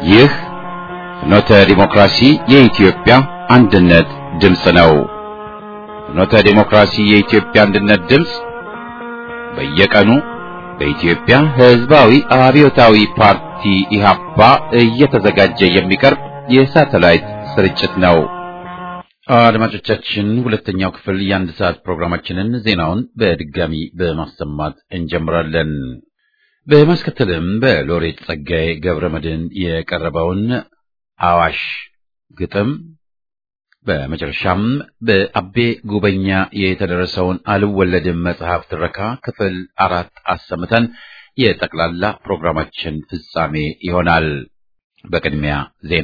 ይህ ፍኖተ ዲሞክራሲ የኢትዮጵያ አንድነት ድምፅ ነው። ፍኖተ ዲሞክራሲ የኢትዮጵያ አንድነት ድምፅ በየቀኑ በኢትዮጵያ ሕዝባዊ አብዮታዊ ፓርቲ ኢህአፓ እየተዘጋጀ የሚቀርብ የሳተላይት ስርጭት ነው። አድማጮቻችን፣ ሁለተኛው ክፍል የአንድ ሰዓት ፕሮግራማችንን ዜናውን በድጋሚ በማሰማት እንጀምራለን። በማስከተልም በሎሬት ጸጋዬ ገብረ መድኅን የቀረበውን አዋሽ ግጥም በመጨረሻም በአቤ ጉበኛ የተደረሰውን አልወለድም መጽሐፍ ትረካ ክፍል አራት አሰምተን የጠቅላላ ፕሮግራማችን ፍጻሜ ይሆናል። በቅድሚያ ዜና።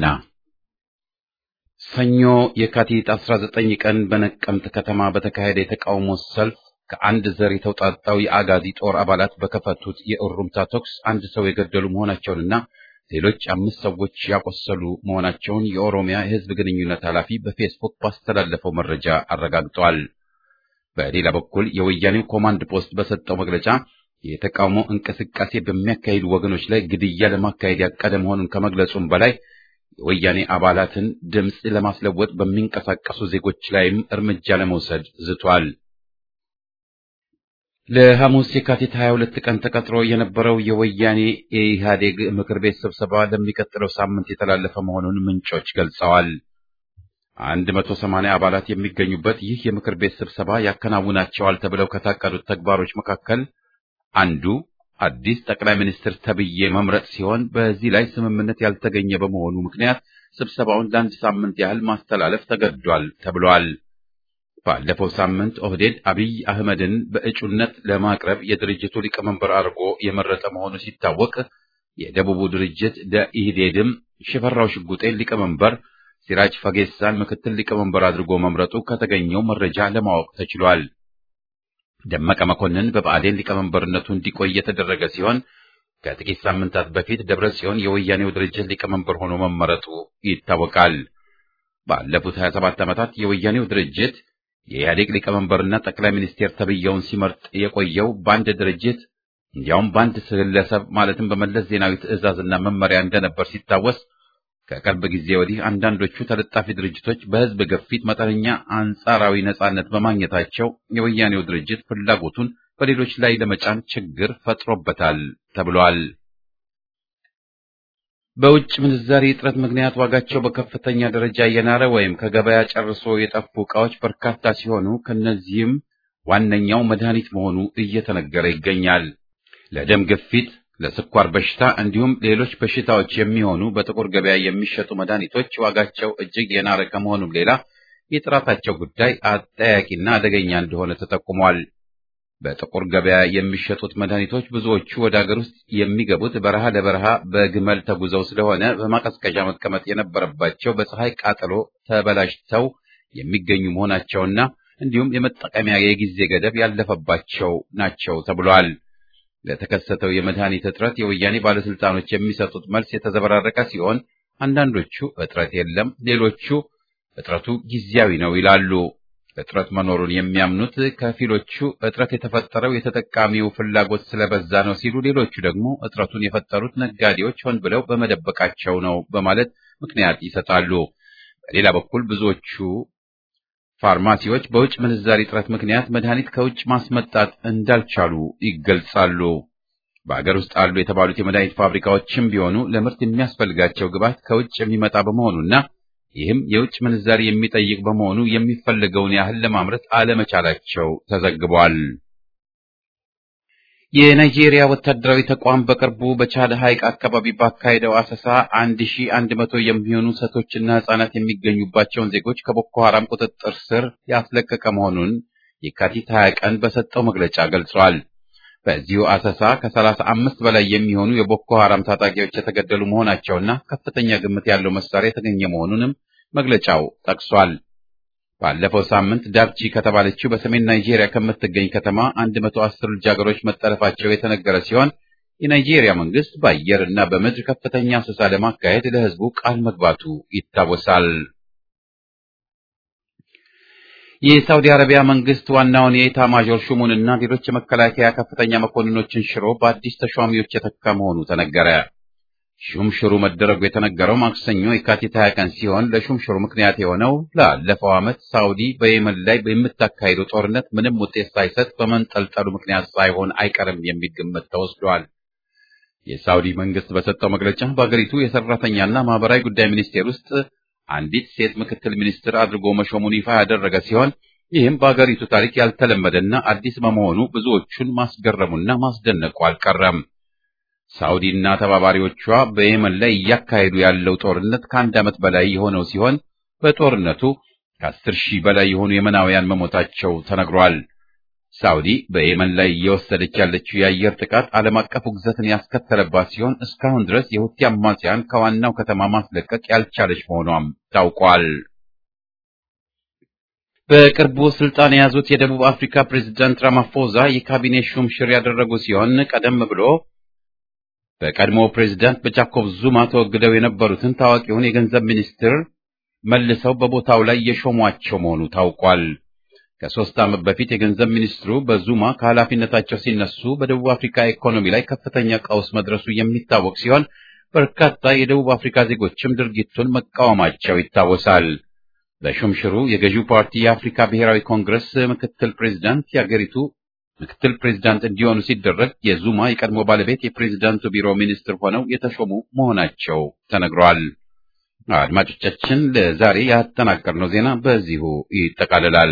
ሰኞ የካቲት 19 ቀን በነቀምት ከተማ በተካሄደ የተቃውሞ ሰልፍ ከአንድ ዘር የተውጣጣው የአጋዚ ጦር አባላት በከፈቱት የእሩምታ ተኩስ አንድ ሰው የገደሉ መሆናቸውንና ሌሎች አምስት ሰዎች ያቆሰሉ መሆናቸውን የኦሮሚያ የሕዝብ ግንኙነት ኃላፊ በፌስቡክ ባስተላለፈው መረጃ አረጋግጠዋል። በሌላ በኩል የወያኔው ኮማንድ ፖስት በሰጠው መግለጫ የተቃውሞ እንቅስቃሴ በሚያካሂዱ ወገኖች ላይ ግድያ ለማካሄድ ያቀደ መሆኑን ከመግለጹም በላይ የወያኔ አባላትን ድምፅ ለማስለወጥ በሚንቀሳቀሱ ዜጎች ላይም እርምጃ ለመውሰድ ዝቷል። ለሐሙስ የካቲት 22 ቀን ተቀጥሮ የነበረው የወያኔ የኢህአዴግ ምክር ቤት ስብሰባ ለሚቀጥለው ሳምንት የተላለፈ መሆኑን ምንጮች ገልጸዋል። 180 አባላት የሚገኙበት ይህ የምክር ቤት ስብሰባ ያከናውናቸዋል ተብለው ከታቀዱት ተግባሮች መካከል አንዱ አዲስ ጠቅላይ ሚኒስትር ተብዬ መምረጥ ሲሆን በዚህ ላይ ስምምነት ያልተገኘ በመሆኑ ምክንያት ስብሰባውን ለአንድ ሳምንት ያህል ማስተላለፍ ተገዷል ተብሏል። ባለፈው ሳምንት ኦህዴድ አብይ አህመድን በእጩነት ለማቅረብ የድርጅቱ ሊቀመንበር አድርጎ የመረጠ መሆኑ ሲታወቅ የደቡቡ ድርጅት ደኢህዴድም ሽፈራው ሽጉጤን ሊቀመንበር፣ ሲራጅ ፈጌሳን ምክትል ሊቀመንበር አድርጎ መምረጡ ከተገኘው መረጃ ለማወቅ ተችሏል። ደመቀ መኮንን በብአዴን ሊቀመንበርነቱ እንዲቆይ የተደረገ ሲሆን ከጥቂት ሳምንታት በፊት ደብረ ጽዮን የወያኔው ድርጅት ሊቀመንበር ሆኖ መመረጡ ይታወቃል። ባለፉት 27 ዓመታት የወያኔው ድርጅት የኢህአዴግ ሊቀመንበርና ጠቅላይ ሚኒስቴር ተብዬውን ሲመርጥ የቆየው በአንድ ድርጅት እንዲያውም በአንድ ግለሰብ ማለትም በመለስ ዜናዊ ትዕዛዝና መመሪያ እንደነበር ሲታወስ ከቅርብ ጊዜ ወዲህ አንዳንዶቹ ተለጣፊ ድርጅቶች በህዝብ ግፊት መጠነኛ አንጻራዊ ነጻነት በማግኘታቸው የወያኔው ድርጅት ፍላጎቱን በሌሎች ላይ ለመጫን ችግር ፈጥሮበታል ተብሏል። በውጭ ምንዛሪ እጥረት ምክንያት ዋጋቸው በከፍተኛ ደረጃ እየናረ ወይም ከገበያ ጨርሶ የጠፉ ዕቃዎች በርካታ ሲሆኑ ከነዚህም ዋነኛው መድኃኒት መሆኑ እየተነገረ ይገኛል። ለደም ግፊት፣ ለስኳር በሽታ እንዲሁም ሌሎች በሽታዎች የሚሆኑ በጥቁር ገበያ የሚሸጡ መድኃኒቶች ዋጋቸው እጅግ የናረ ከመሆኑም ሌላ የጥራታቸው ጉዳይ አጠያቂና አደገኛ እንደሆነ ተጠቁሟል። በጥቁር ገበያ የሚሸጡት መድኃኒቶች ብዙዎቹ ወደ አገር ውስጥ የሚገቡት በረሃ ለበረሃ በግመል ተጉዘው ስለሆነ በማቀዝቀዣ መቀመጥ የነበረባቸው በፀሐይ ቃጠሎ ተበላሽተው የሚገኙ መሆናቸውና እንዲሁም የመጠቀሚያ የጊዜ ገደብ ያለፈባቸው ናቸው ተብሏል። ለተከሰተው የመድኃኒት እጥረት የወያኔ ባለስልጣኖች የሚሰጡት መልስ የተዘበራረቀ ሲሆን አንዳንዶቹ እጥረት የለም፣ ሌሎቹ እጥረቱ ጊዜያዊ ነው ይላሉ። እጥረት መኖሩን የሚያምኑት ከፊሎቹ እጥረት የተፈጠረው የተጠቃሚው ፍላጎት ስለበዛ ነው ሲሉ፣ ሌሎቹ ደግሞ እጥረቱን የፈጠሩት ነጋዴዎች ሆን ብለው በመደበቃቸው ነው በማለት ምክንያት ይሰጣሉ። በሌላ በኩል ብዙዎቹ ፋርማሲዎች በውጭ ምንዛሪ እጥረት ምክንያት መድኃኒት ከውጭ ማስመጣት እንዳልቻሉ ይገልጻሉ። በአገር ውስጥ አሉ የተባሉት የመድኃኒት ፋብሪካዎችም ቢሆኑ ለምርት የሚያስፈልጋቸው ግብዓት ከውጭ የሚመጣ በመሆኑና ይህም የውጭ ምንዛሪ የሚጠይቅ በመሆኑ የሚፈልገውን ያህል ለማምረት አለመቻላቸው ተዘግቧል። የናይጄሪያ ወታደራዊ ተቋም በቅርቡ በቻድ ሐይቅ አካባቢ ባካሄደው አሰሳ አንድ ሺ አንድ መቶ የሚሆኑ ሴቶችና ሕጻናት የሚገኙባቸውን ዜጎች ከቦኮ ሐራም ቁጥጥር ስር ያስለቀቀ መሆኑን የካቲት 20 ቀን በሰጠው መግለጫ ገልጿል። በዚሁ አሰሳ ከሰላሳ አምስት በላይ የሚሆኑ የቦኮ ሐራም ታጣቂዎች የተገደሉ መሆናቸውና ከፍተኛ ግምት ያለው መሳሪያ የተገኘ መሆኑንም መግለጫው ጠቅሷል። ባለፈው ሳምንት ዳብቺ ከተባለችው በሰሜን ናይጄሪያ ከምትገኝ ከተማ 110 ልጃገሮች መጠለፋቸው የተነገረ ሲሆን የናይጄሪያ መንግስት በአየርና በምድር ከፍተኛ አሰሳ ለማካሄድ ለሕዝቡ ቃል መግባቱ ይታወሳል። የሳውዲ አረቢያ መንግስት ዋናውን የኢታ ማዦር ሹሙንና ሌሎች የመከላከያ ከፍተኛ መኮንኖችን ሽሮ በአዲስ ተሿሚዎች የተካ መሆኑ ተነገረ። ሹምሽሩ መደረጉ የተነገረው ማክሰኞ የካቲት 20 ቀን ሲሆን ለሹምሽሩ ምክንያት የሆነው ላለፈው ዓመት ሳውዲ በየመን ላይ በምታካሂደው ጦርነት ምንም ውጤት ሳይሰጥ በመንጠልጠሉ ምክንያት ሳይሆን አይቀርም የሚል ግምት ተወስዷል። የሳውዲ መንግስት በሰጠው መግለጫ በአገሪቱ የሰራተኛና ማህበራዊ ጉዳይ ሚኒስቴር ውስጥ አንዲት ሴት ምክትል ሚኒስትር አድርጎ መሾሙን ይፋ ያደረገ ሲሆን ይህም በአገሪቱ ታሪክ ያልተለመደና አዲስ በመሆኑ ብዙዎቹን ማስገረሙና ማስደነቁ አልቀረም። ሳውዲና ተባባሪዎቿ በየመን ላይ እያካሄዱ ያለው ጦርነት ከአንድ ዓመት በላይ የሆነው ሲሆን በጦርነቱ ከአስር ሺህ በላይ የሆኑ የመናውያን መሞታቸው ተነግሯል። ሳውዲ በየመን ላይ እየወሰደች ያለችው የአየር ጥቃት ዓለም አቀፍ ውግዘትን ያስከተለባት ሲሆን እስካሁን ድረስ የሁቲ አማጽያን ከዋናው ከተማ ማስለቀቅ ያልቻለች መሆኗም ታውቋል። በቅርቡ ስልጣን የያዙት የደቡብ አፍሪካ ፕሬዝዳንት ራማፎዛ የካቢኔ ሹምሽር ያደረጉ ሲሆን ቀደም ብሎ በቀድሞ ፕሬዝዳንት በጃኮብ ዙማ ተወግደው የነበሩትን ታዋቂውን የገንዘብ ሚኒስትር መልሰው በቦታው ላይ የሾሟቸው መሆኑ ታውቋል። ከሶስት ዓመት በፊት የገንዘብ ሚኒስትሩ በዙማ ከኃላፊነታቸው ሲነሱ በደቡብ አፍሪካ ኢኮኖሚ ላይ ከፍተኛ ቀውስ መድረሱ የሚታወቅ ሲሆን በርካታ የደቡብ አፍሪካ ዜጎችም ድርጊቱን መቃወማቸው ይታወሳል። በሹምሽሩ የገዢው ፓርቲ የአፍሪካ ብሔራዊ ኮንግረስ ምክትል ፕሬዝዳንት የአገሪቱ ምክትል ፕሬዝዳንት እንዲሆኑ ሲደረግ የዙማ የቀድሞ ባለቤት የፕሬዝዳንቱ ቢሮ ሚኒስትር ሆነው የተሾሙ መሆናቸው ተነግሯል። አድማጮቻችን፣ ለዛሬ ያጠናቀርነው ዜና በዚሁ ይጠቃልላል።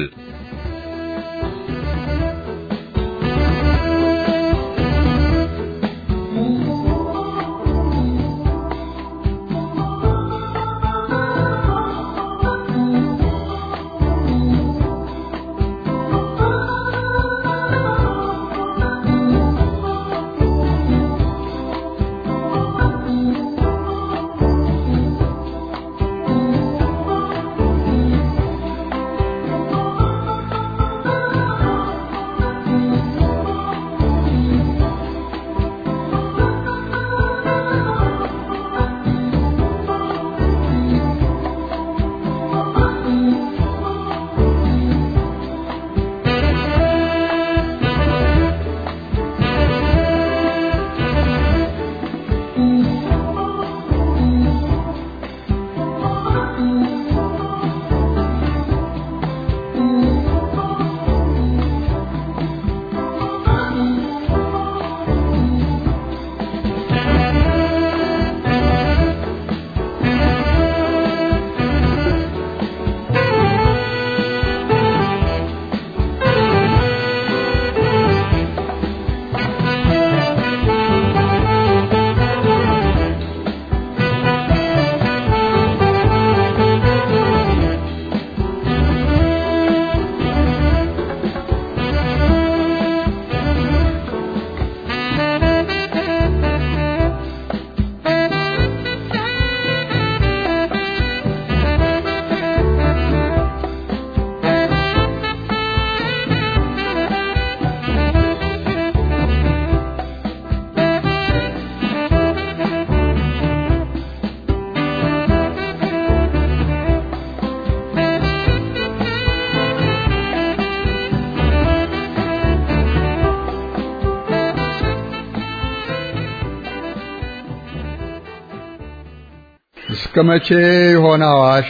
እስከ መቼ ይሆን አዋሽ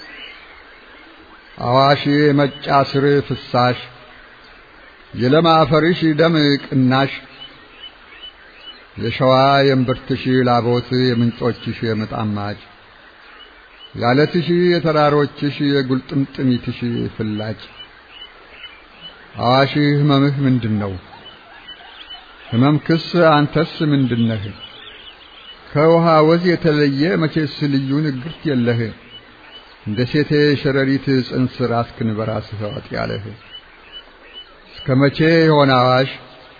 አዋሽ የመጫ ስር ፍሳሽ የለም አፈርሽ ደም ቅናሽ የሸዋ የእምብርትሽ ላቦት የምንጮችሽ የምጣማጭ ያለትሽ የተራሮችሽ የጉልጥምጥሚትሽ ፍላጭ አዋሽ ህመምህ ምንድን ነው? ህመምክስ አንተስ ምንድነህ? ከውሃ ወዝ የተለየ መቼስ ልዩ ንግርት የለህ። እንደ ሴቴ ሸረሪት ጽንስ ራስክን በራስህ ዋጥ ያለህ እስከ መቼ ይሆን አዋሽ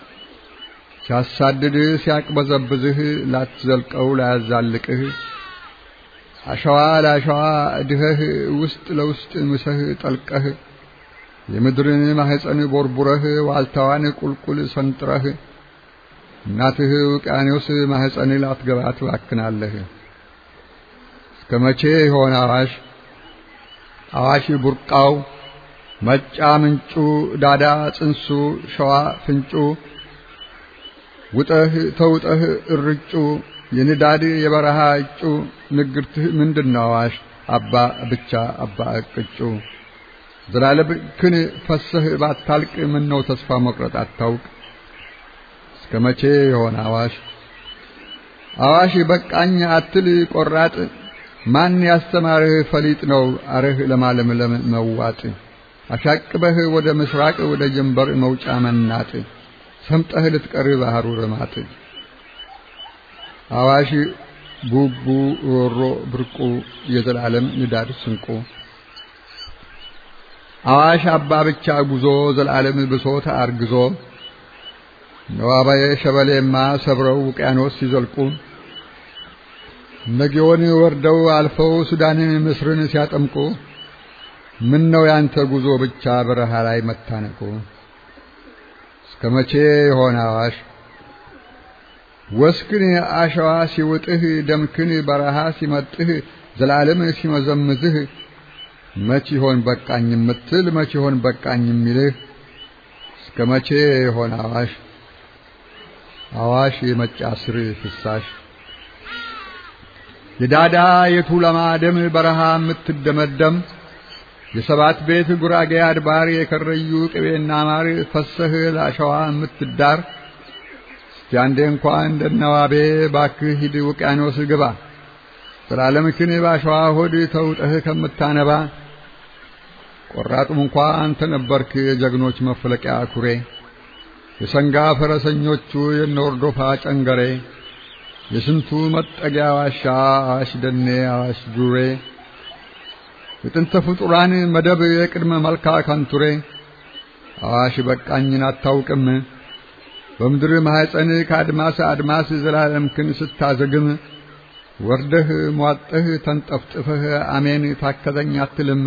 ሲያሳድድህ ሲያቅበዘብዝህ ላትዘልቀው ላያዛልቅህ አሸዋ ለአሸዋ እድኸህ ውስጥ ለውስጥ ምሰህ ጠልቀህ የምድርን ማህፀን ቦርቡረህ ዋልታዋን ቁልቁል ሰንጥረህ እናትህ ውቅያኖስ ማህፀን ላትገባ ትባክናለህ። እስከ መቼ ይሆን አዋሽ አዋሽ ቡርቃው መጫ ምንጩ ዳዳ ጽንሱ ሸዋ ፍንጩ ውጠህ ተውጠህ እርጩ የንዳድ የበረሃ እጩ ንግርትህ ምንድነው አዋሽ አባ ብቻ አባ እቅጩ ዘላለም ክን ፈሰህ ባታልቅ ምነው ተስፋ መቁረጥ አታውቅ እስከ መቼ የሆነ አዋሽ አዋሽ በቃኝ አትል ቆራጥ ማን ያስተማርህ ፈሊጥ ነው አርህ ለማለምለም መዋጥ አሻቅበህ ወደ ምስራቅ ወደ ጀንበር መውጫ መናጥ ሰምጠህ ልትቀር ባህሩ ረማጥ አዋሽ ቡቡ ሮሮ ብርቁ የዘላለም ንዳድ ስንቁ አዋሽ አባ ብቻ ጉዞ ዘላለም ብሶት አርግዞ ነዋባዬ ሸበሌማ ሰብረው ውቅያኖስ ሲዘልቁ ነጊዮን ወርደው አልፈው ሱዳንን ምስርን ሲያጠምቁ ምን ነው ያንተ ጉዞ ብቻ በረሃ ላይ መታነቁ እስከ መቼ የሆነ አዋሽ ወስክን አሸዋ ሲውጥህ ደምክን በረሃ ሲመጥህ ዘላለም ሲመዘምዝህ መች ይሆን በቃኝ የምትል መች ይሆን በቃኝ የሚልህ እስከ መቼ የሆነ አዋሽ አዋሽ የመጫ ስር ፍሳሽ የዳዳ የቱለማ ደም በረሃ የምትደመደም የሰባት ቤት ጉራጌ አድባር የከረዩ ቅቤና ማር ፈሰህ ለአሸዋ የምትዳር እስቲ አንዴ እንኳን እንደነዋቤ ባክህ ሂድ ውቅያኖስ ግባ ዘላለምክን ባሸዋ ሆድ ተውጠህ ከምታነባ ቆራጡም እንኳ አንተ ነበርክ የጀግኖች መፍለቂያ ኩሬ የሰንጋ ፈረሰኞቹ የነወርዶፋ ጨንገሬ የስንቱ መጠጊያ ዋሻ አዋሽ ደኔ አዋሽ ዱሬ የጥንተ ፍጡራን መደብ የቅድመ መልካ ካንቱሬ አዋሽ በቃኝን አታውቅም በምድር ማኅፀን ከአድማስ አድማስ ዘላለምክን ስታዘግም ወርደህ ሟጠህ ተንጠፍጥፈህ አሜን ታከተኝ አትልም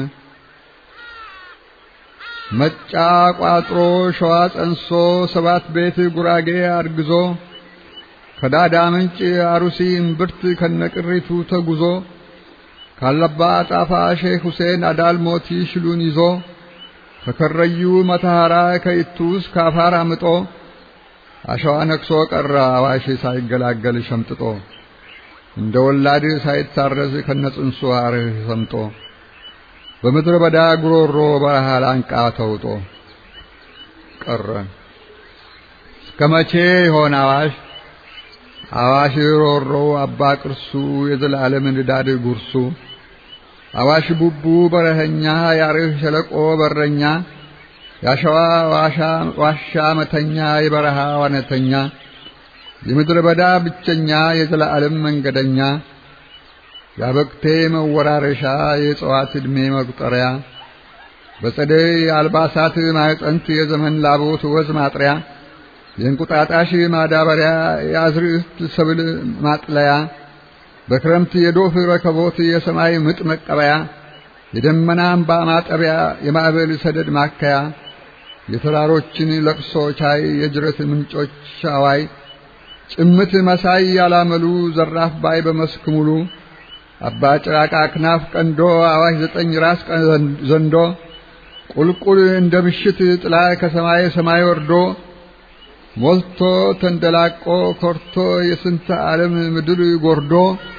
መጫ ቋጥሮ ሸዋ ጸንሶ ሰባት ቤት ጉራጌ አርግዞ ከዳዳ ምንጭ አሩሲ እምብርት ከነቅሪቱ ተጉዞ ካለባ ጣፋ ሼክ ሁሴን አዳል ሞቲ ሽሉን ይዞ ከከረዩ መተሐራ ከይቱስ ካፋር አምጦ አሸዋ ነክሶ ቀረ አዋሽ ሳይገላገል ሸምጥጦ እንደ ወላድ ሳይታረዝ ከነጽንሱ አርህ ሰምጦ በምድረ በዳ ጉሮሮ በረሃ ላንቃ ተውጦ ቀረ። እስከ መቼ ይሆን አዋሽ አዋሽ ሮሮ አባ ቅርሱ የዘላለም ንዳድ ጉርሱ አዋሽ ቡቡ በረኸኛ ያርህ ሸለቆ በረኛ ያሸዋ ዋሻ ዋሻ መተኛ የበረሃ ዋነተኛ የምድረ በዳ ብቸኛ የዘላለም መንገደኛ ያበቅቴ መወራረሻ የእጽዋት ዕድሜ መቁጠሪያ በጸደይ አልባሳት ማዕፀንት የዘመን ላቦት ወዝ ማጥሪያ የእንቁጣጣሽ ማዳበሪያ የአዝርዕት ሰብል ማጥለያ በክረምት የዶፍ ረከቦት የሰማይ ምጥ መቀበያ የደመና አምባ ማጠቢያ የማዕበል ሰደድ ማከያ የተራሮችን ለቅሶ ቻይ የጅረት ምንጮች አዋይ ጭምት መሳይ ያላመሉ ዘራፍ ባይ በመስክ ሙሉ አባ ጭራቃ ክናፍ ቀንዶ አዋሽ ዘጠኝ ራስ ዘንዶ ቁልቁል እንደ ምሽት ጥላ ከሰማይ ሰማይ ወርዶ ሞልቶ ተንደላቆ ኮርቶ የስንት ዓለም ምድር ጎርዶ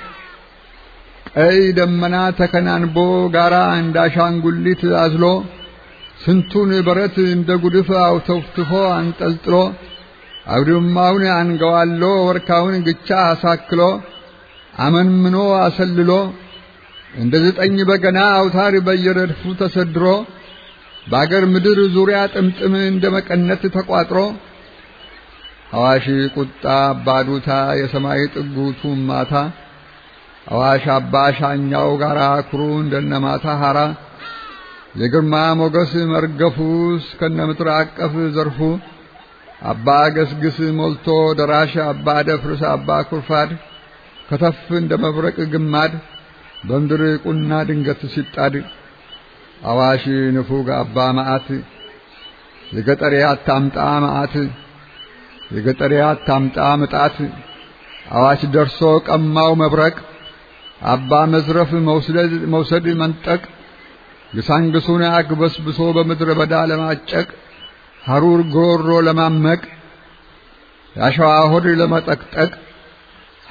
ቀይ ደመና ተከናንቦ ጋራ እንዳሻንጉሊት አዝሎ ስንቱን በረት እንደ ጉድፍ አውተፍትፎ አንጠልጥሎ አውድማውን አንገዋሎ ወርካውን ግቻ አሳክሎ አመንምኖ አሰልሎ እንደ ዘጠኝ በገና አውታር በየረድፉ ተሰድሮ በአገር ምድር ዙሪያ ጥምጥም እንደ መቀነት ተቋጥሮ አዋሽ ቁጣ አባዱታ የሰማይ ጥጉቱ ማታ አዋሽ አባ ሻኛው ጋራ ኩሩ እንደነማታ ሐራ የግርማ ሞገስ መርገፉ እስከነ ምድር አቀፍ ዘርፉ አባ ገስግስ ሞልቶ ደራሽ አባ ደፍርስ አባ ኩርፋድ ከተፍ እንደ መብረቅ ግማድ በምድር ቁና ድንገት ሲጣድ አዋሽ ንፉግ አባ መዓት የገጠሬ አታምጣ መዓት የገጠሬ አታምጣ ምጣት አዋሽ ደርሶ ቀማው መብረቅ አባ መዝረፍ መውሰድ መውሰድ መንጠቅ ግሳንግሱን አግበስብሶ በምድረ በዳ ለማጨቅ ሐሩር ጎሮ ለማመቅ ያሸዋ ሆድ ለመጠቅጠቅ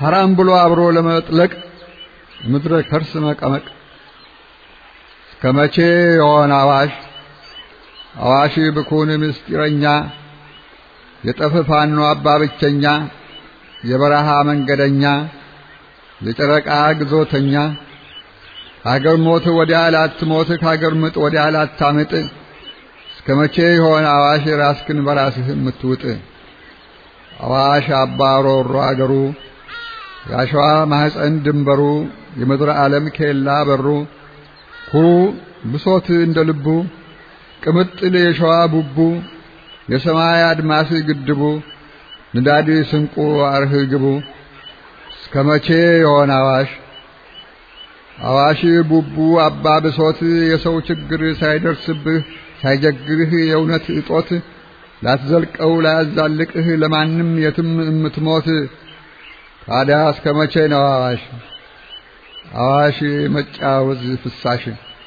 ሐራም ብሎ አብሮ ለመጥለቅ ምድረ ከርስ መቀመቅ እስከ መቼ የሆነ አዋሽ አዋሽ ብኩን ምስጢረኛ የጠፍ ፋኖ አባ ብቸኛ የበረሃ መንገደኛ የጨረቃ ግዞተኛ ከአገር ሞት ወዲያ ላትሞት ከአገር ምጥ ወዲያ ላታምጥ እስከ መቼ የሆነ አዋሽ ራስክን በራስህ የምትውጥ አዋሽ አባ ሮሮ አገሩ የአሸዋ ማህፀን ድንበሩ የምድረ ዓለም ኬላ በሩ ኩሩ ብሶት እንደ ልቡ ቅምጥል የሸዋ ቡቡ የሰማይ አድማስ ግድቡ ንዳድ ስንቁ አርህ ግቡ እስከ መቼ የሆነ አዋሽ አዋሽ ቡቡ አባ ብሶት የሰው ችግር ሳይደርስብህ ሳይጀግርህ የእውነት እጦት ላትዘልቀው ላያዛልቅህ ለማንም የትም እምትሞት ታዲያ እስከ መቼ ነው አዋሽ አዋሽ መጫወዝ ፍሳሽ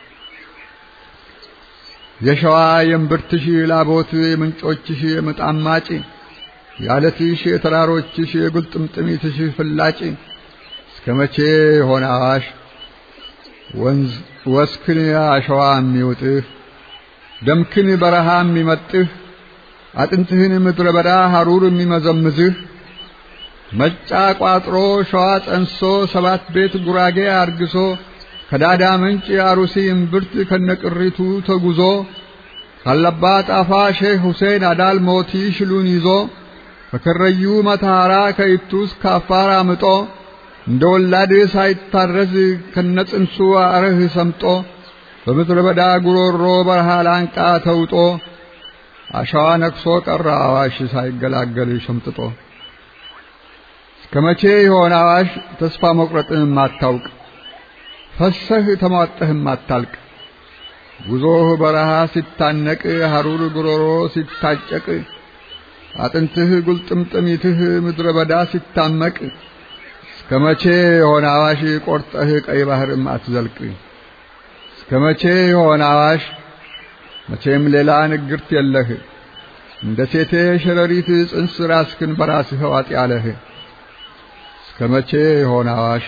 የሸዋ የእምብርትሽ ላቦት የምንጮችሽ የምጣማጭ የዓለትሽ የተራሮችሽ የጉልጥምጥሚትሽ ፍላጭ እስከ መቼ የሆነ አዋሽ ወንዝ ወስክን አሸዋ የሚውጥህ ደምክን በረሃ የሚመጥህ አጥንትህን ምድረ በዳ ሐሩር የሚመዘምዝህ መጫ ቋጥሮ ሸዋ ጸንሶ ሰባት ቤት ጉራጌ አርግሶ ከዳዳ ምንጭ አሩሲ እምብርት ከነቅሪቱ ተጉዞ ካለባ ጣፋ ሼህ ሁሴን አዳል ሞቲ ሽሉን ይዞ ከከረዩ መተሐራ ከይቱስ ካፋር አምጦ እንደ ወላድ ሳይታረዝ ከነጽንሱ አረህ ሰምጦ በምድረ በዳ ጉሮሮ በረሃ ላንቃ ተውጦ አሸዋ ነክሶ ቀረ አዋሽ ሳይገላገል ሸምጥጦ እስከ መቼ የሆነ አዋሽ ተስፋ መቁረጥን ማታውቅ ፈሰህ ተሟጠህም አታልቅ ጉዞህ በረሃ ሲታነቅ ሐሩር ጉሮሮ ሲታጨቅ አጥንትህ ጉልጥምጥሚትህ ምድረ በዳ ሲታመቅ እስከ መቼ የሆነ አዋሽ ቆርጠህ ቀይ ባህርም አትዘልቅ እስከ መቼ የሆነ አዋሽ መቼም ሌላ ንግርት የለህ እንደ ሴቴ ሸረሪት ጽንስ ራስክን በራስህ ዋጥ ያለህ እስከ መቼ የሆነ አዋሽ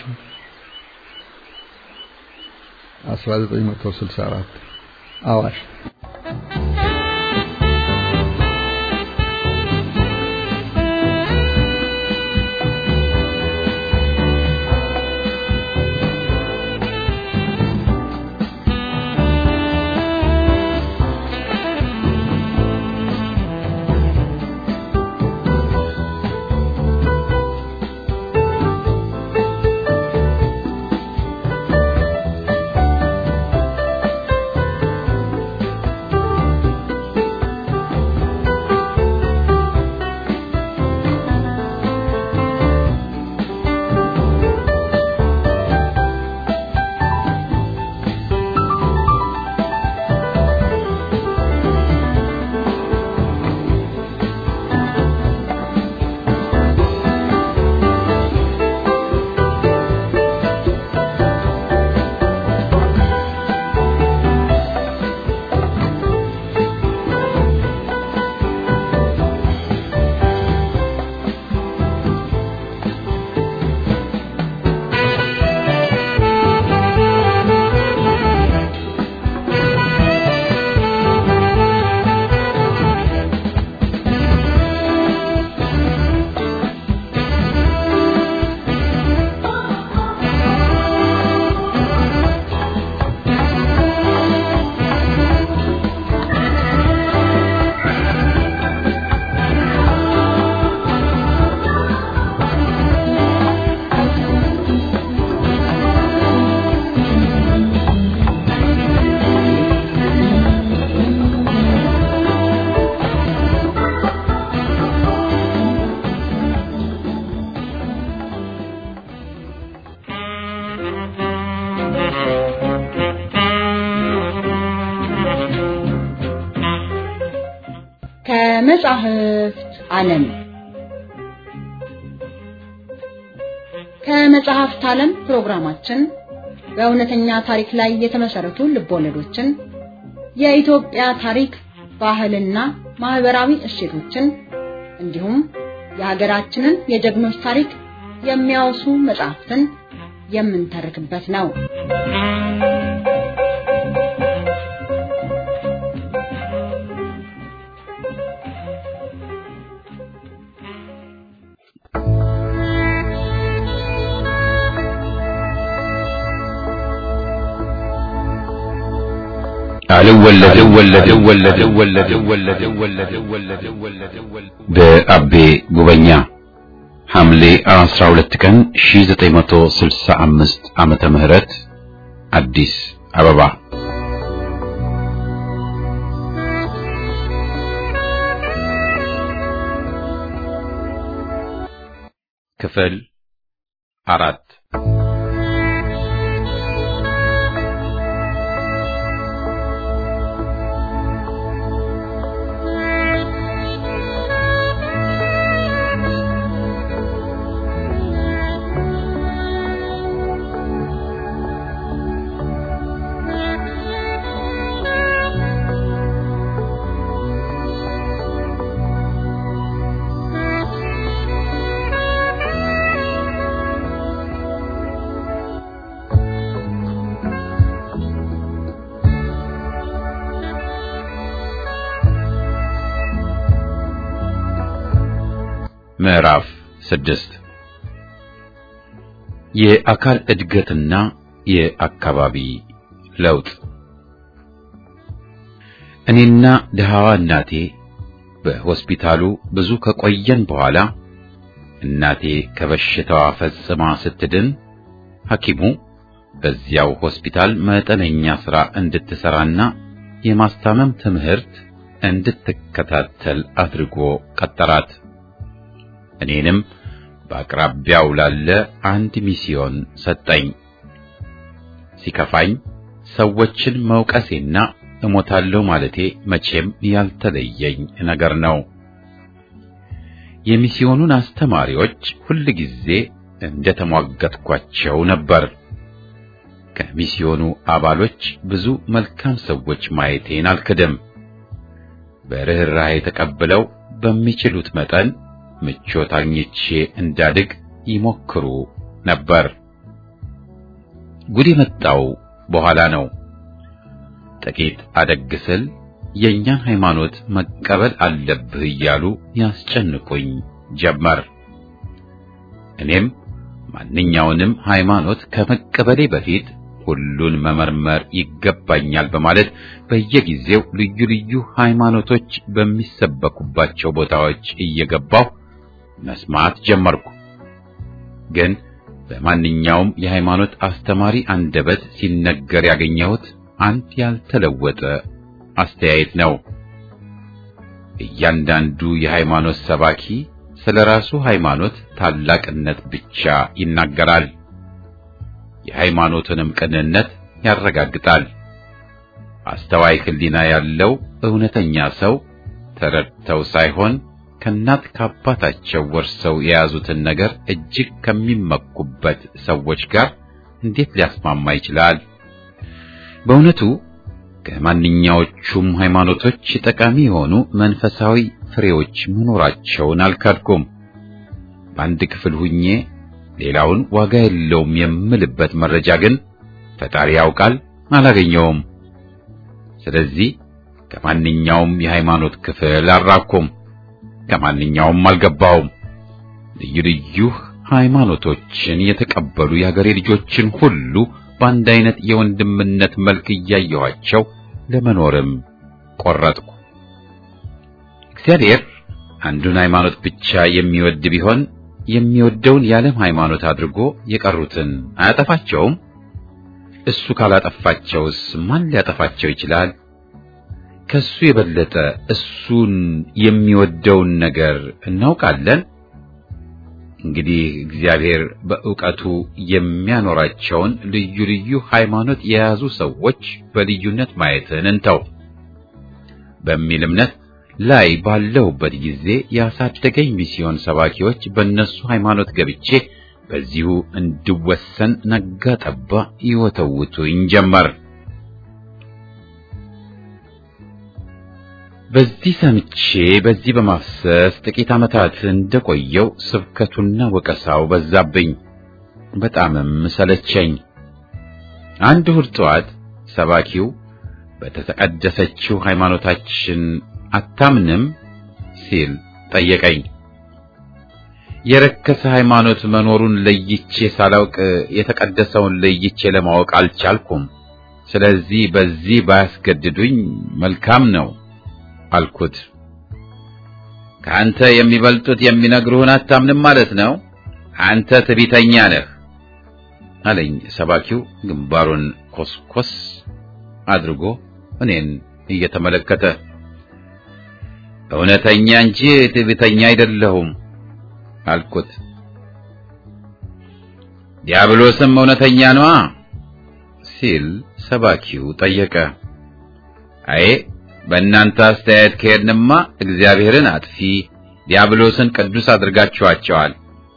1964 አዋሽ ከመጻሕፍት ዓለም ከመጽሐፍት ዓለም ፕሮግራማችን በእውነተኛ ታሪክ ላይ የተመሰረቱ ልቦለዶችን፣ የኢትዮጵያ ታሪክ፣ ባህልና ማህበራዊ እሴቶችን እንዲሁም የሀገራችንን የጀግኖች ታሪክ የሚያወሱ መጽሐፍትን የምንተርክበት ነው። በአቤ ጉበኛ ሐምሌ 12 ቀን 1965 ዓመተ ምህረት አዲስ አበባ ክፍል አራት ምዕራፍ ስድስት የአካል እድገትና የአካባቢ ለውጥ እኔና ድሃዋ እናቴ በሆስፒታሉ ብዙ ከቆየን በኋላ እናቴ ከበሽታዋ ፈጽማ ስትድን ሐኪሙ በዚያው ሆስፒታል መጠነኛ ሥራ እንድትሠራና የማስታመም ትምህርት እንድትከታተል አድርጎ ቀጠራት። እኔንም በአቅራቢያው ላለ አንድ ሚስዮን ሰጠኝ። ሲከፋኝ ሰዎችን መውቀሴና እሞታለሁ ማለቴ መቼም ያልተለየኝ ነገር ነው። የሚስዮኑን አስተማሪዎች ሁል ጊዜ እንደ ተሟገጥኳቸው ነበር። ከሚስዮኑ አባሎች ብዙ መልካም ሰዎች ማየቴን አልክድም። በርኅራኄ ተቀብለው በሚችሉት መጠን ምቾት አግኝቼ እንዳድግ ይሞክሩ ነበር። ጉድ የመጣው በኋላ ነው። ጥቂት አደግ ስል የእኛን ሃይማኖት መቀበል አለብህ እያሉ ያስጨንቁኝ ጀመር። እኔም ማንኛውንም ሃይማኖት ከመቀበሌ በፊት ሁሉን መመርመር ይገባኛል በማለት በየጊዜው ልዩ ልዩ ሃይማኖቶች በሚሰበኩባቸው ቦታዎች እየገባሁ መስማት ጀመርኩ። ግን በማንኛውም የሃይማኖት አስተማሪ አንደበት ሲነገር ያገኘሁት አንድ ያልተለወጠ አስተያየት ነው። እያንዳንዱ የሃይማኖት ሰባኪ ስለ ራሱ ሃይማኖት ታላቅነት ብቻ ይናገራል። የሃይማኖትንም ቅንነት ያረጋግጣል። አስተዋይ ሕሊና ያለው እውነተኛ ሰው ተረድተው ሳይሆን ከእናት ከአባታቸው ወርሰው የያዙትን ነገር እጅግ ከሚመኩበት ሰዎች ጋር እንዴት ሊያስማማ ይችላል? በእውነቱ ከማንኛዎቹም ሃይማኖቶች ጠቃሚ የሆኑ መንፈሳዊ ፍሬዎች መኖራቸውን አልካድኩም። በአንድ ክፍል ሁኜ ሌላውን ዋጋ የለውም የምልበት መረጃ ግን ፈጣሪ ያውቃል አላገኘውም። ስለዚህ ከማንኛውም የሃይማኖት ክፍል አልራኩም፣ ከማንኛውም አልገባውም። ልዩ ልዩ ሃይማኖቶችን የተቀበሉ የሀገሬ ልጆችን ሁሉ በአንድ አይነት የወንድምነት መልክ እያየኋቸው ለመኖርም ቆረጥኩ። እግዚአብሔር አንዱን ሃይማኖት ብቻ የሚወድ ቢሆን የሚወደውን የዓለም ሃይማኖት አድርጎ የቀሩትን አያጠፋቸውም? እሱ ካላጠፋቸውስ ማን ሊያጠፋቸው ይችላል? ከሱ የበለጠ እሱን የሚወደውን ነገር እናውቃለን። እንግዲህ እግዚአብሔር በዕውቀቱ የሚያኖራቸውን ልዩ ልዩ ሃይማኖት የያዙ ሰዎች በልዩነት ማየትን እንተው በሚል እምነት ላይ ባለሁበት ጊዜ ያሳደገኝ ሚስዮን ሰባኪዎች በእነሱ ሃይማኖት ገብቼ በዚሁ እንድወሰን ነጋ ጠባ ይወተውቱኝ ጀመር። በዚህ ሰምቼ በዚህ በማፍሰስ ጥቂት ዓመታት እንደቆየው ስብከቱና ወቀሳው በዛብኝ፣ በጣምም ሰለቸኝ። አንድ እሑድ ጠዋት ሰባኪው በተቀደሰችው ሃይማኖታችን አታምንም ሲል ጠየቀኝ። የረከሰ ሃይማኖት መኖሩን ለይቼ ሳላውቅ የተቀደሰውን ለይቼ ለማወቅ አልቻልኩም። ስለዚህ በዚህ ባያስገድዱኝ መልካም ነው አልኩት። ከአንተ የሚበልጡት የሚነግሩህን አታምንም ማለት ነው? አንተ ትዕቢተኛ ነህ አለኝ። ሰባኪው ግንባሩን ኮስኮስ አድርጎ እኔን እየተመለከተ እውነተኛ እንጂ ትዕቢተኛ አይደለሁም አልኩት። ዲያብሎስም እውነተኛ ነዋ ሲል ሰባኪው ጠየቀ። አይ በእናንተ አስተያየት ከሄድንማ እግዚአብሔርን አጥፊ ዲያብሎስን ቅዱስ አድርጋችኋቸዋል።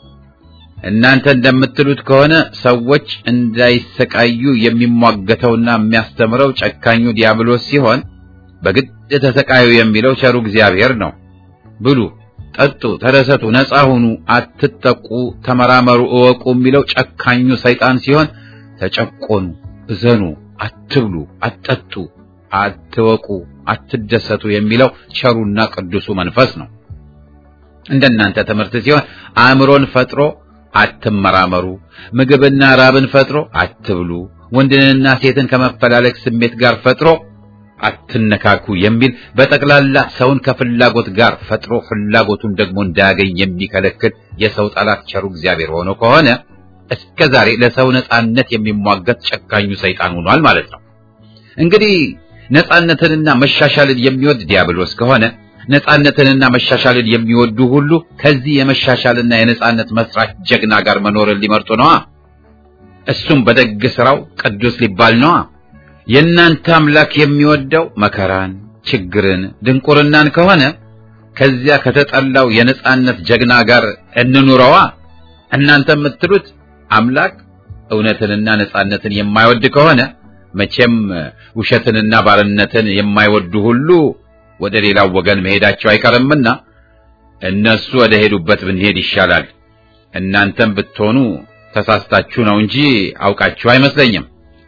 እናንተ እንደምትሉት ከሆነ ሰዎች እንዳይሰቃዩ የሚሟገተውና የሚያስተምረው ጨካኙ ዲያብሎስ ሲሆን በግድ ተሰቃዩ የሚለው ቸሩ እግዚአብሔር ነው። ብሉ፣ ጠጡ፣ ተደሰቱ፣ ነጻ ሁኑ፣ አትጠቁ፣ ተመራመሩ፣ እወቁ የሚለው ጨካኙ ሰይጣን ሲሆን ተጨቆኑ፣ እዘኑ፣ አትብሉ፣ አትጠጡ፣ አትወቁ፣ አትደሰቱ የሚለው ቸሩና ቅዱሱ መንፈስ ነው። እንደናንተ ትምህርት ሲሆን አእምሮን ፈጥሮ አትመራመሩ፣ ምግብና ራብን ፈጥሮ አትብሉ፣ ወንድንና ሴትን ከመፈላለግ ስሜት ጋር ፈጥሮ አትነካኩ የሚል በጠቅላላ ሰውን ከፍላጎት ጋር ፈጥሮ ፍላጎቱን ደግሞ እንዳያገኝ የሚከለክል የሰው ጠላት ቸሩ እግዚአብሔር ሆኖ ከሆነ እስከ ዛሬ ለሰው ነጻነት የሚሟገት ጨካኙ ሰይጣን ሆኗል ማለት ነው። እንግዲህ ነጻነትንና መሻሻልን የሚወድ ዲያብሎስ ከሆነ ነጻነትንና መሻሻልን የሚወዱ ሁሉ ከዚህ የመሻሻልና የነጻነት መስራች ጀግና ጋር መኖርን ሊመርጡ ነዋ። እሱም በደግ ስራው ቅዱስ ሊባል ነዋ። የእናንተ አምላክ የሚወደው መከራን፣ ችግርን፣ ድንቁርናን ከሆነ ከዚያ ከተጠላው የነጻነት ጀግና ጋር እንኑረዋ። እናንተ የምትሉት አምላክ እውነትንና ነጻነትን የማይወድ ከሆነ መቼም ውሸትንና ባርነትን የማይወዱ ሁሉ ወደ ሌላው ወገን መሄዳቸው አይቀርምና እነሱ ወደ ሄዱበት ብንሄድ ይሻላል። እናንተም ብትሆኑ ተሳስታችሁ ነው እንጂ አውቃችሁ አይመስለኝም።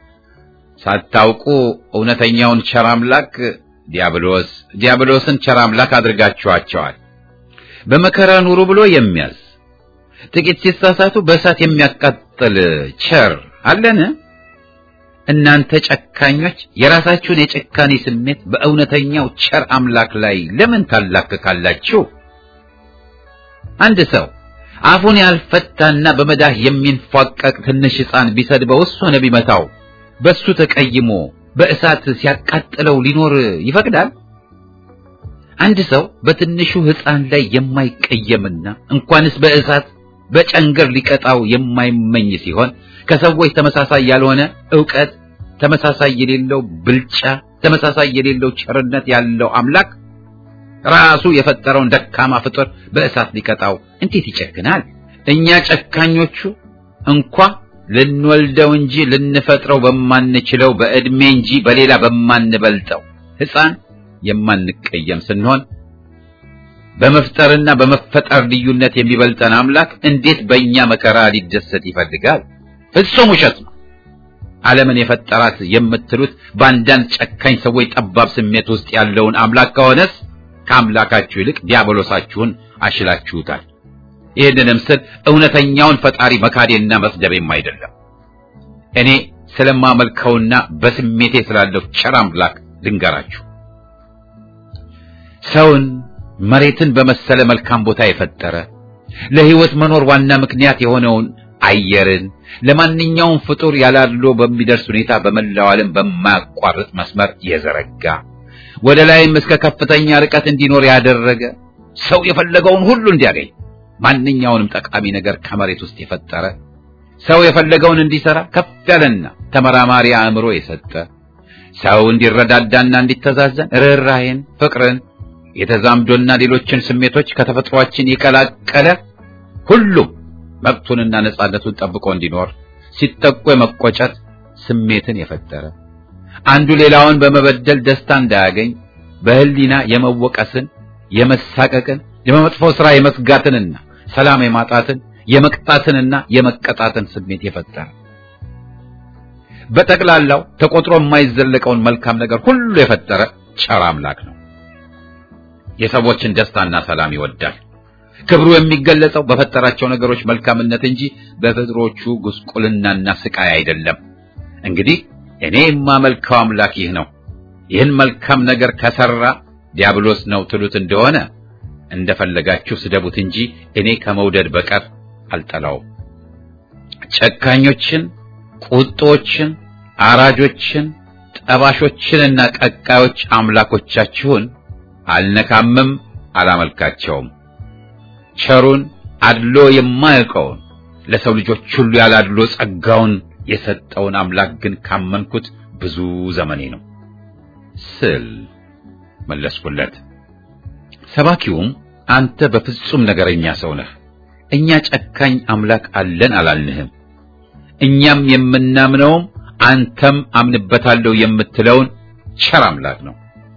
ሳታውቁ እውነተኛውን ቸር አምላክ ዲያብሎስ ዲያብሎስን ቸር አምላክ አድርጋችኋቸዋል። በመከራ ኑሩ ብሎ የሚያዝ ጥቂት ሲሳሳቱ በእሳት የሚያቃጥል ቸር አለን? እናንተ ጨካኞች የራሳችሁን የጭካኔ ስሜት በእውነተኛው ቸር አምላክ ላይ ለምን ታላክካላችሁ? አንድ ሰው አፉን ያልፈታና በመዳህ የሚንፏቀቅ ትንሽ ሕፃን ቢሰድበውስ ሆነ ቢመታው በሱ ተቀይሞ በእሳት ሲያቃጥለው ሊኖር ይፈቅዳል? አንድ ሰው በትንሹ ሕፃን ላይ የማይቀየምና እንኳንስ በእሳት በጨንገር ሊቀጣው የማይመኝ ሲሆን ከሰዎች ተመሳሳይ ያልሆነ ዕውቀት፣ ተመሳሳይ የሌለው ብልጫ፣ ተመሳሳይ የሌለው ቸርነት ያለው አምላክ ራሱ የፈጠረውን ደካማ ፍጡር በእሳት ሊቀጣው እንዴት ይጨክናል? እኛ ጨካኞቹ እንኳ ልንወልደው እንጂ ልንፈጥረው በማንችለው በዕድሜ እንጂ በሌላ በማንበልጠው ሕፃን የማንቀየም ስንሆን በመፍጠርና በመፈጠር ልዩነት የሚበልጠን አምላክ እንዴት በእኛ መከራ ሊደሰት ይፈልጋል? ፍጹም ውሸት ነው። ዓለምን የፈጠራት የምትሉት በአንዳንድ ጨካኝ ሰዎች ጠባብ ስሜት ውስጥ ያለውን አምላክ ከሆነስ ከአምላካችሁ ይልቅ ዲያብሎሳችሁን አሽላችሁታል። ይህንንም ስል እውነተኛውን ፈጣሪ መካዴና መስደቤም አይደለም። እኔ ስለማመልከውና በስሜቴ ስላለው ቸር አምላክ ልንገራችሁ። ሰውን መሬትን በመሰለ መልካም ቦታ የፈጠረ ለሕይወት መኖር ዋና ምክንያት የሆነውን አየርን ለማንኛውም ፍጡር ያላድሎ በሚደርስ ሁኔታ በመላው ዓለም በማያቋርጥ መስመር የዘረጋ ወደ ላይም እስከ ከፍተኛ ርቀት እንዲኖር ያደረገ ሰው የፈለገውን ሁሉ እንዲያገኝ ማንኛውንም ጠቃሚ ነገር ከመሬት ውስጥ የፈጠረ ሰው የፈለገውን እንዲሰራ ከፍ ያለና ተመራማሪ አእምሮ የሰጠ ሰው እንዲረዳዳና እንዲተዛዘን ርኅራኄን፣ ፍቅርን፣ የተዛምዶና ሌሎችን ስሜቶች ከተፈጥሯችን የቀላቀለ ሁሉም መብቱንና ነጻነቱን ጠብቆ እንዲኖር ሲጠቁ የመቆጨት ስሜትን የፈጠረ አንዱ ሌላውን በመበደል ደስታ እንዳያገኝ በህሊና የመወቀስን፣ የመሳቀቅን፣ የመጥፎ ሥራ የመስጋትንና ሰላም የማጣትን፣ የመቅጣትንና የመቀጣትን ስሜት የፈጠረ በጠቅላላው ተቆጥሮ የማይዘለቀውን መልካም ነገር ሁሉ የፈጠረ ቸር አምላክ ነው። የሰዎችን ደስታና ሰላም ይወዳል። ክብሩ የሚገለጸው በፈጠራቸው ነገሮች መልካምነት እንጂ በፍጥሮቹ ጉስቁልናና ስቃይ አይደለም። እንግዲህ እኔ የማመልከው አምላክ ይህ ነው። ይህን መልካም ነገር ከሰራ ዲያብሎስ ነው ትሉት እንደሆነ እንደፈለጋችሁ ስደቡት እንጂ እኔ ከመውደድ በቀር አልጠላውም። ጨካኞችን፣ ቁጦችን፣ አራጆችን፣ ጠባሾችንና ቀቃዮች አምላኮቻችሁን አልነካምም፣ አላመልካቸውም። ቸሩን አድሎ የማያውቀውን ለሰው ልጆች ሁሉ ያላድሎ ጸጋውን የሰጠውን አምላክ ግን ካመንኩት ብዙ ዘመኔ ነው ስል መለስኩለት። ሰባኪውም አንተ በፍጹም ነገረኛ ሰው ነህ። እኛ ጨካኝ አምላክ አለን አላልንህም። እኛም የምናምነውም አንተም አምንበታለሁ የምትለውን ቸር አምላክ ነው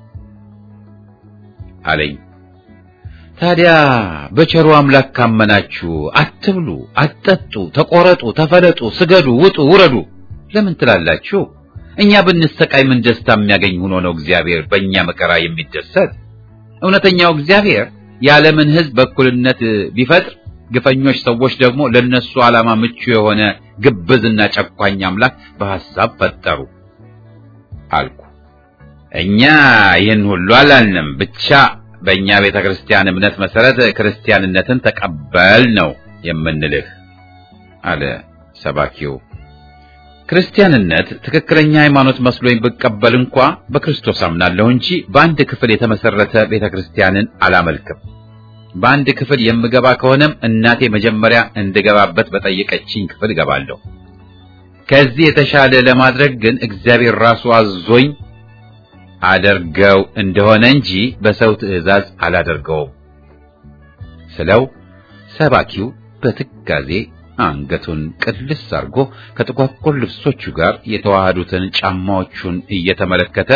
አለኝ። ታዲያ በቸሩ አምላክ ካመናችሁ አትብሉ፣ አትጠጡ፣ ተቆረጡ፣ ተፈለጡ፣ ስገዱ፣ ውጡ፣ ውረዱ ለምን ትላላችሁ? እኛ ብንሰቃይ ምን ደስታ የሚያገኝ ሆኖ ነው እግዚአብሔር በእኛ መከራ የሚደሰት? እውነተኛው እግዚአብሔር የዓለምን ሕዝብ በእኩልነት ቢፈጥር ግፈኞች ሰዎች ደግሞ ለነሱ ዓላማ ምቹ የሆነ ግብዝና ጨኳኝ አምላክ በሐሳብ ፈጠሩ አልኩ። እኛ ይህን ሁሉ አላልንም። ብቻ በእኛ ቤተ ክርስቲያን እምነት መሰረት ክርስቲያንነትን ተቀበል ነው የምንልህ አለ ሰባኪው። ክርስቲያንነት ትክክለኛ ሃይማኖት መስሎኝ ብቀበል እንኳ በክርስቶስ አምናለሁ እንጂ በአንድ ክፍል የተመሰረተ ቤተ ክርስቲያንን አላመልክም። በአንድ ክፍል የምገባ ከሆነም እናቴ መጀመሪያ እንድገባበት በጠየቀችኝ ክፍል እገባለሁ። ከዚህ የተሻለ ለማድረግ ግን እግዚአብሔር ራሱ አዞኝ አደርገው እንደሆነ እንጂ በሰው ትእዛዝ አላደርገውም ስለው ሰባኪው በትካዜ አንገቱን ቅልስ አድርጎ ከጥቋቁር ልብሶቹ ጋር የተዋሃዱትን ጫማዎቹን እየተመለከተ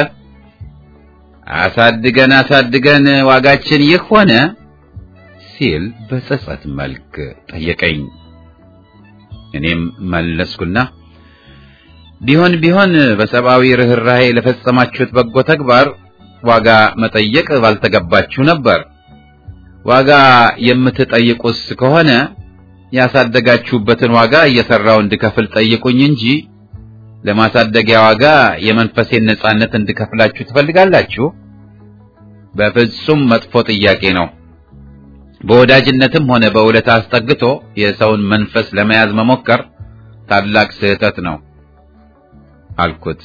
አሳድገን አሳድገን ዋጋችን ይህ ሆነ ሲል በጸጸት መልክ ጠየቀኝ። እኔም መለስኩና ቢሆን ቢሆን በሰብአዊ ርኅራኄ ለፈጸማችሁት በጎ ተግባር ዋጋ መጠየቅ ባልተገባችሁ ነበር። ዋጋ የምትጠይቁስ ከሆነ ያሳደጋችሁበትን ዋጋ እየሰራው እንድከፍል ጠይቁኝ እንጂ ለማሳደጊያ ዋጋ የመንፈሴን ነጻነት እንድከፍላችሁ ትፈልጋላችሁ? በፍጹም መጥፎ ጥያቄ ነው። በወዳጅነትም ሆነ በውለታ አስጠግቶ የሰውን መንፈስ ለመያዝ መሞከር ታላቅ ስህተት ነው አልኩት።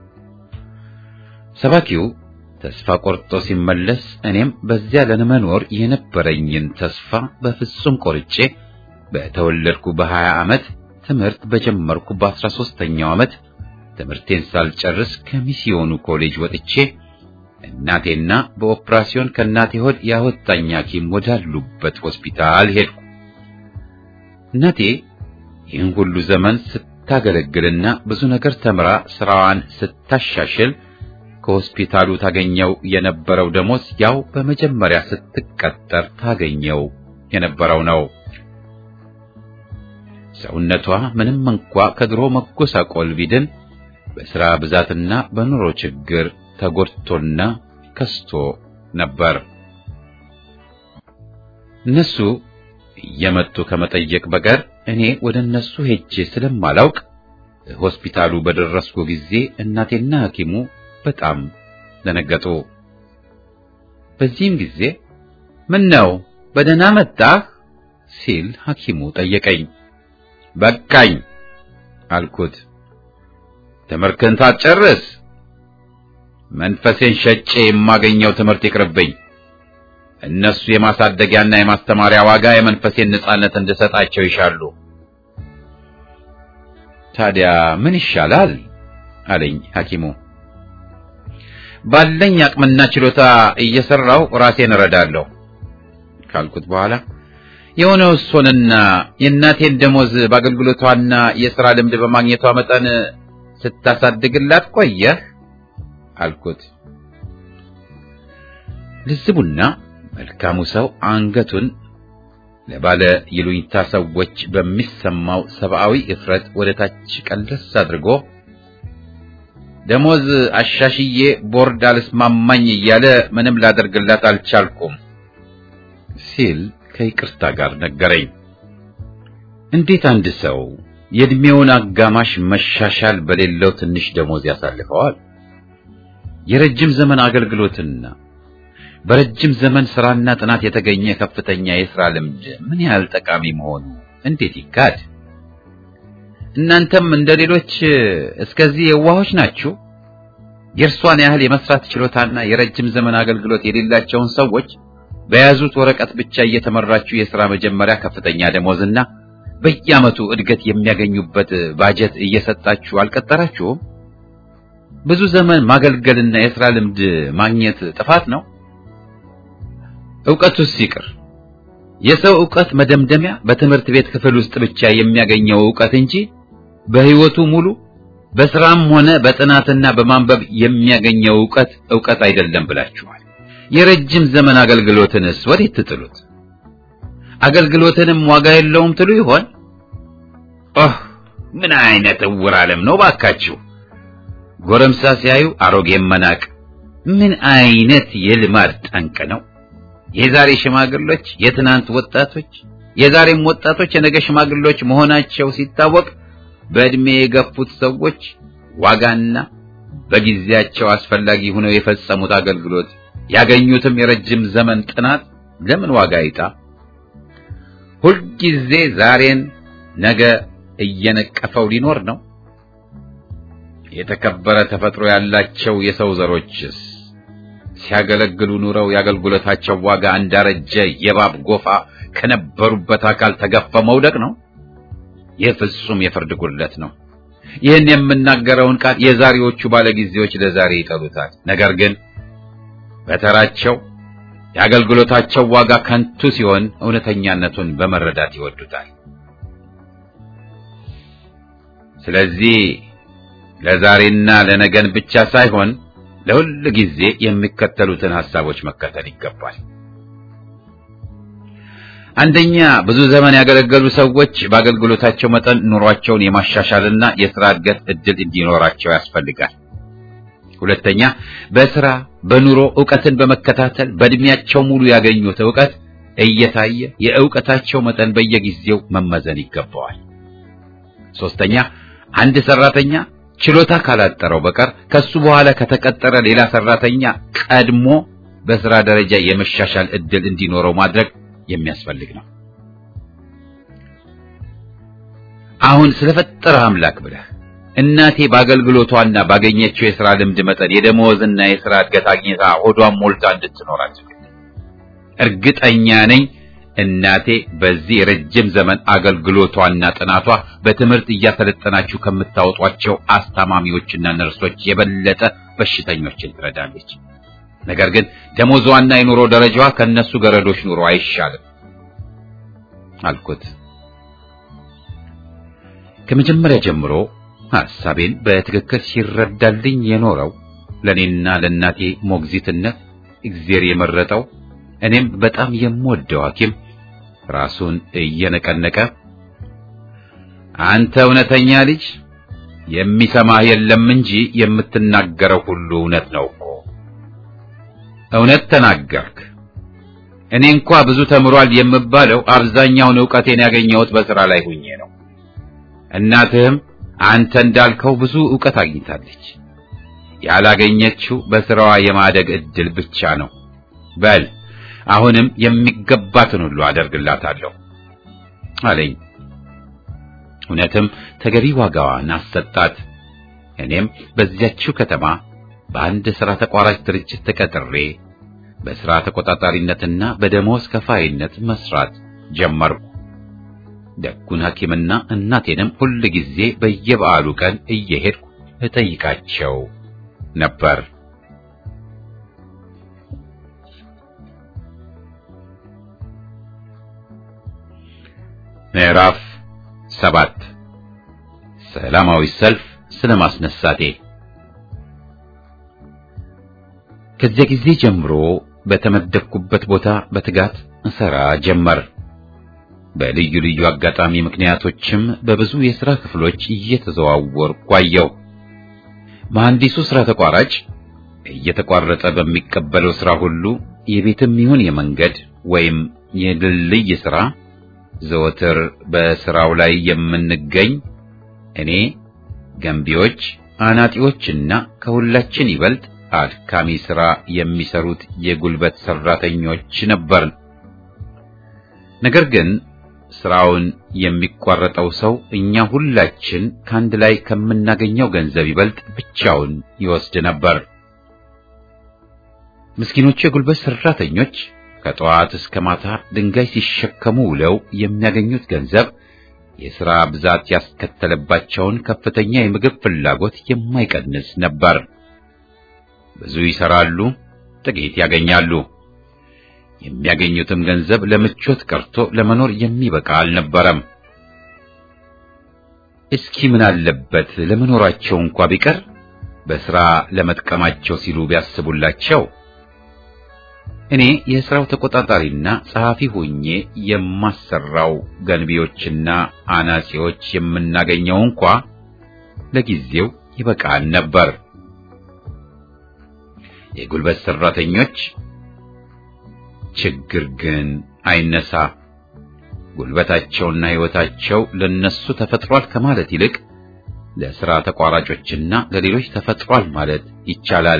ሰባኪው ተስፋ ቆርጦ ሲመለስ እኔም በዚያ ለመኖር የነበረኝን ተስፋ በፍጹም ቆርጬ በተወለድኩ በሀያ ዓመት ትምህርት በጀመርኩ በአስራ ሦስተኛው ዓመት ትምህርቴን ሳልጨርስ ከሚስዮኑ ኮሌጅ ወጥቼ እናቴና በኦፕራሲዮን ከእናቴ ሆድ ያወጣኝ ሐኪም ወዳሉበት ሆስፒታል ሄድኩ። እናቴ ይህን ሁሉ ዘመን ስታገለግልና ብዙ ነገር ተምራ ስራዋን ስታሻሽል ከሆስፒታሉ ታገኘው የነበረው ደሞዝ ያው በመጀመሪያ ስትቀጠር ታገኘው የነበረው ነው። ሰውነቷ ምንም እንኳ ከድሮ መጎሳቆል ቢድን በሥራ ብዛትና በኑሮ ችግር ተጎድቶና ከስቶ ነበር። እነሱ እየመጡ ከመጠየቅ በቀር እኔ ወደ እነሱ ሄጄ ስለማላውቅ ሆስፒታሉ በደረስኩ ጊዜ እናቴና ሐኪሙ በጣም ደነገጡ። በዚህም ጊዜ ምን ነው በደህና መጣህ ሲል ሐኪሙ ጠየቀኝ። በቃኝ አልኩት። ትምህርትህን ሳትጨርስ መንፈሴን ሸጬ የማገኘው ትምህርት ይቅርብኝ። እነሱ የማሳደጊያና የማስተማሪያ ዋጋ የመንፈሴን ነጻነት እንድሰጣቸው ይሻሉ። ታዲያ ምን ይሻላል አለኝ ሐኪሙ። ባለኝ አቅምና ችሎታ እየሰራው ራሴን እረዳለሁ ካልኩት በኋላ የሆነው እሱንና የእናቴን ደሞዝ በአገልግሎቷና የሥራ ልምድ በማግኘቷ መጠን ስታሳድግላት ቆየህ አልኩት። ልዝቡና መልካሙ ሰው አንገቱን ለባለ ይሉኝታ ሰዎች በሚሰማው ሰብአዊ እፍረት ወደ ታች ቀለስ አድርጎ ደሞዝ አሻሽዬ ቦርድ አልስማማኝ እያለ ምንም ላደርግላት አልቻልኩም ሲል ከይቅርታ ጋር ነገረኝ። እንዴት አንድ ሰው የእድሜውን አጋማሽ መሻሻል በሌለው ትንሽ ደሞዝ ያሳልፈዋል? የረጅም ዘመን አገልግሎትና በረጅም ዘመን ስራና ጥናት የተገኘ ከፍተኛ የሥራ ልምድ ምን ያህል ጠቃሚ መሆኑ እንዴት ይካድ? እናንተም እንደ ሌሎች እስከዚህ የዋሆች ናችሁ። የእርሷን ያህል የመስራት ችሎታና የረጅም ዘመን አገልግሎት የሌላቸውን ሰዎች በያዙት ወረቀት ብቻ እየተመራችሁ የሥራ መጀመሪያ ከፍተኛ ደሞዝና በየዓመቱ እድገት የሚያገኙበት ባጀት እየሰጣችሁ አልቀጠራችሁም? ብዙ ዘመን ማገልገልና የሥራ ልምድ ማግኘት ጥፋት ነው? ዕውቀቱስ ይቅር። የሰው ዕውቀት መደምደሚያ በትምህርት ቤት ክፍል ውስጥ ብቻ የሚያገኘው ዕውቀት እንጂ በሕይወቱ ሙሉ በስራም ሆነ በጥናትና በማንበብ የሚያገኘው ዕውቀት ዕውቀት አይደለም ብላችኋል። የረጅም ዘመን አገልግሎትንስ ወዴት ትጥሉት? አገልግሎትንም ዋጋ የለውም ትሉ ይሆን? ኦህ ምን አይነት እውር ዓለም ነው ባካችሁ! ጎረምሳ ሲያዩ አሮጌም መናቅ ምን አይነት የልማድ ጠንቅ ነው! የዛሬ ሽማግሎች የትናንት ወጣቶች፣ የዛሬም ወጣቶች የነገ ሽማግሎች መሆናቸው ሲታወቅ በዕድሜ የገፉት ሰዎች ዋጋና በጊዜያቸው አስፈላጊ ሆነው የፈጸሙት አገልግሎት ያገኙትም የረጅም ዘመን ጥናት ለምን ዋጋ ይጣ? ሁልጊዜ ዛሬን ነገ እየነቀፈው ሊኖር ነው። የተከበረ ተፈጥሮ ያላቸው የሰው ዘሮችስ ሲያገለግሉ ኑረው የአገልግሎታቸው ዋጋ እንዳረጀ የእባብ ጎፋ ከነበሩበት አካል ተገፈ መውደቅ ነው። ይህ ፍጹም የፍርድ ጉድለት ነው። ይህን የምናገረውን ቃል የዛሬዎቹ ባለጊዜዎች ለዛሬ ይጠሉታል። ነገር ግን በተራቸው የአገልግሎታቸው ዋጋ ከንቱ ሲሆን እውነተኛነቱን በመረዳት ይወዱታል። ስለዚህ ለዛሬና ለነገን ብቻ ሳይሆን ለሁል ጊዜ የሚከተሉትን ሐሳቦች መከተል ይገባል። አንደኛ፣ ብዙ ዘመን ያገለገሉ ሰዎች በአገልግሎታቸው መጠን ኑሯቸውን የማሻሻልና የሥራ እድገት ዕድል እንዲኖራቸው ያስፈልጋል። ሁለተኛ፣ በሥራ በኑሮ ዕውቀትን በመከታተል በዕድሜያቸው ሙሉ ያገኙት ዕውቀት እየታየ የዕውቀታቸው መጠን በየጊዜው መመዘን ይገባዋል። ሶስተኛ፣ አንድ ሰራተኛ ችሎታ ካላጠረው በቀር ከሱ በኋላ ከተቀጠረ ሌላ ሰራተኛ ቀድሞ በሥራ ደረጃ የመሻሻል ዕድል እንዲኖረው ማድረግ የሚያስፈልግ ነው። አሁን ስለፈጠረ አምላክ ብለህ እናቴ በአገልግሎቷና ባገኘችው የሥራ ልምድ መጠን የደመወዝና የሥራ እድገት አግኝታ ሆዷን ሞልታ እንድትኖር አድርግ። እርግጠኛ ነኝ እናቴ በዚህ ረጅም ዘመን አገልግሎቷና ጥናቷ በትምህርት እያሰለጠናችሁ ከምታወጧቸው አስታማሚዎችና ነርሶች የበለጠ በሽተኞችን ትረዳለች። ነገር ግን ደሞዟና የኑሮ ደረጃዋ ከነሱ ገረዶች ኑሮ አይሻልም አልኩት። ከመጀመሪያ ጀምሮ ሐሳቤን በትክክል ሲረዳልኝ የኖረው ለኔና ለእናቴ ሞግዚትነት እግዚአብሔር የመረጠው እኔም በጣም የምወደው ሐኪም ራሱን እየነቀነቀ አንተ እውነተኛ ልጅ የሚሰማህ የለም እንጂ የምትናገረው ሁሉ እውነት ነው እኮ እውነት ተናገርክ። እኔ እንኳ ብዙ ተምሯል የምባለው አብዛኛውን ዕውቀቴን ያገኘሁት በሥራ ላይ ሁኜ ነው። እናትህም አንተ እንዳልከው ብዙ ዕውቀት አግኝታለች። ያላገኘችው በሥራዋ የማደግ ዕድል ብቻ ነው። በል አሁንም የሚገባትን ሁሉ አደርግላታለሁ አለኝ። እውነትም ተገቢ ዋጋዋን አሰጣት። እኔም በዚያችው ከተማ በአንድ ሥራ ተቋራጭ ድርጅት ተቀጥሬ በሥራ ተቆጣጣሪነትና በደሞዝ ከፋይነት መስራት ጀመርኩ። ደጉን ሐኪምና እናቴንም ሁል ጊዜ በየበዓሉ ቀን እየሄድኩ እጠይቃቸው ነበር። ምዕራፍ ሰባት ሰላማዊ ሰልፍ ስለማስነሳቴ ከዚያ ጊዜ ጀምሮ በተመደብኩበት ቦታ በትጋት እሰራ ጀመር። በልዩ ልዩ አጋጣሚ ምክንያቶችም በብዙ የሥራ ክፍሎች እየተዘዋወርኩ ቆየሁ። መሐንዲሱ ሥራ ተቋራጭ እየተቋረጠ በሚቀበለው ሥራ ሁሉ የቤትም ይሁን የመንገድ ወይም የድልድይ ሥራ ዘወትር በሥራው ላይ የምንገኝ እኔ ገንቢዎች፣ አናጢዎችና ከሁላችን ይበልጥ አድካሚ ሥራ የሚሰሩት የጉልበት ሠራተኞች ነበርን። ነገር ግን ሥራውን የሚቋረጠው ሰው እኛ ሁላችን ከአንድ ላይ ከምናገኘው ገንዘብ ይበልጥ ብቻውን ይወስድ ነበር። ምስኪኖቹ የጉልበት ሠራተኞች ከጠዋት እስከ ማታ ድንጋይ ሲሸከሙ ውለው የሚያገኙት ገንዘብ የሥራ ብዛት ያስከተለባቸውን ከፍተኛ የምግብ ፍላጎት የማይቀንስ ነበር። ብዙ ይሰራሉ፣ ጥቂት ያገኛሉ። የሚያገኙትም ገንዘብ ለምቾት ቀርቶ ለመኖር የሚበቃ አልነበረም። እስኪ ምን አለበት ለመኖራቸው እንኳ ቢቀር በሥራ ለመጥቀማቸው ሲሉ ቢያስቡላቸው። እኔ የሥራው ተቆጣጣሪና ጸሐፊ ሆኜ የማሰራው ገንቢዎችና አናጺዎች የምናገኘው እንኳ ለጊዜው ይበቃን ነበር። የጉልበት ሠራተኞች ችግር ግን አይነሳ። ጉልበታቸውና ሕይወታቸው ለነሱ ተፈጥሯል ከማለት ይልቅ ለሥራ ተቋራጮችና ለሌሎች ተፈጥሯል ማለት ይቻላል።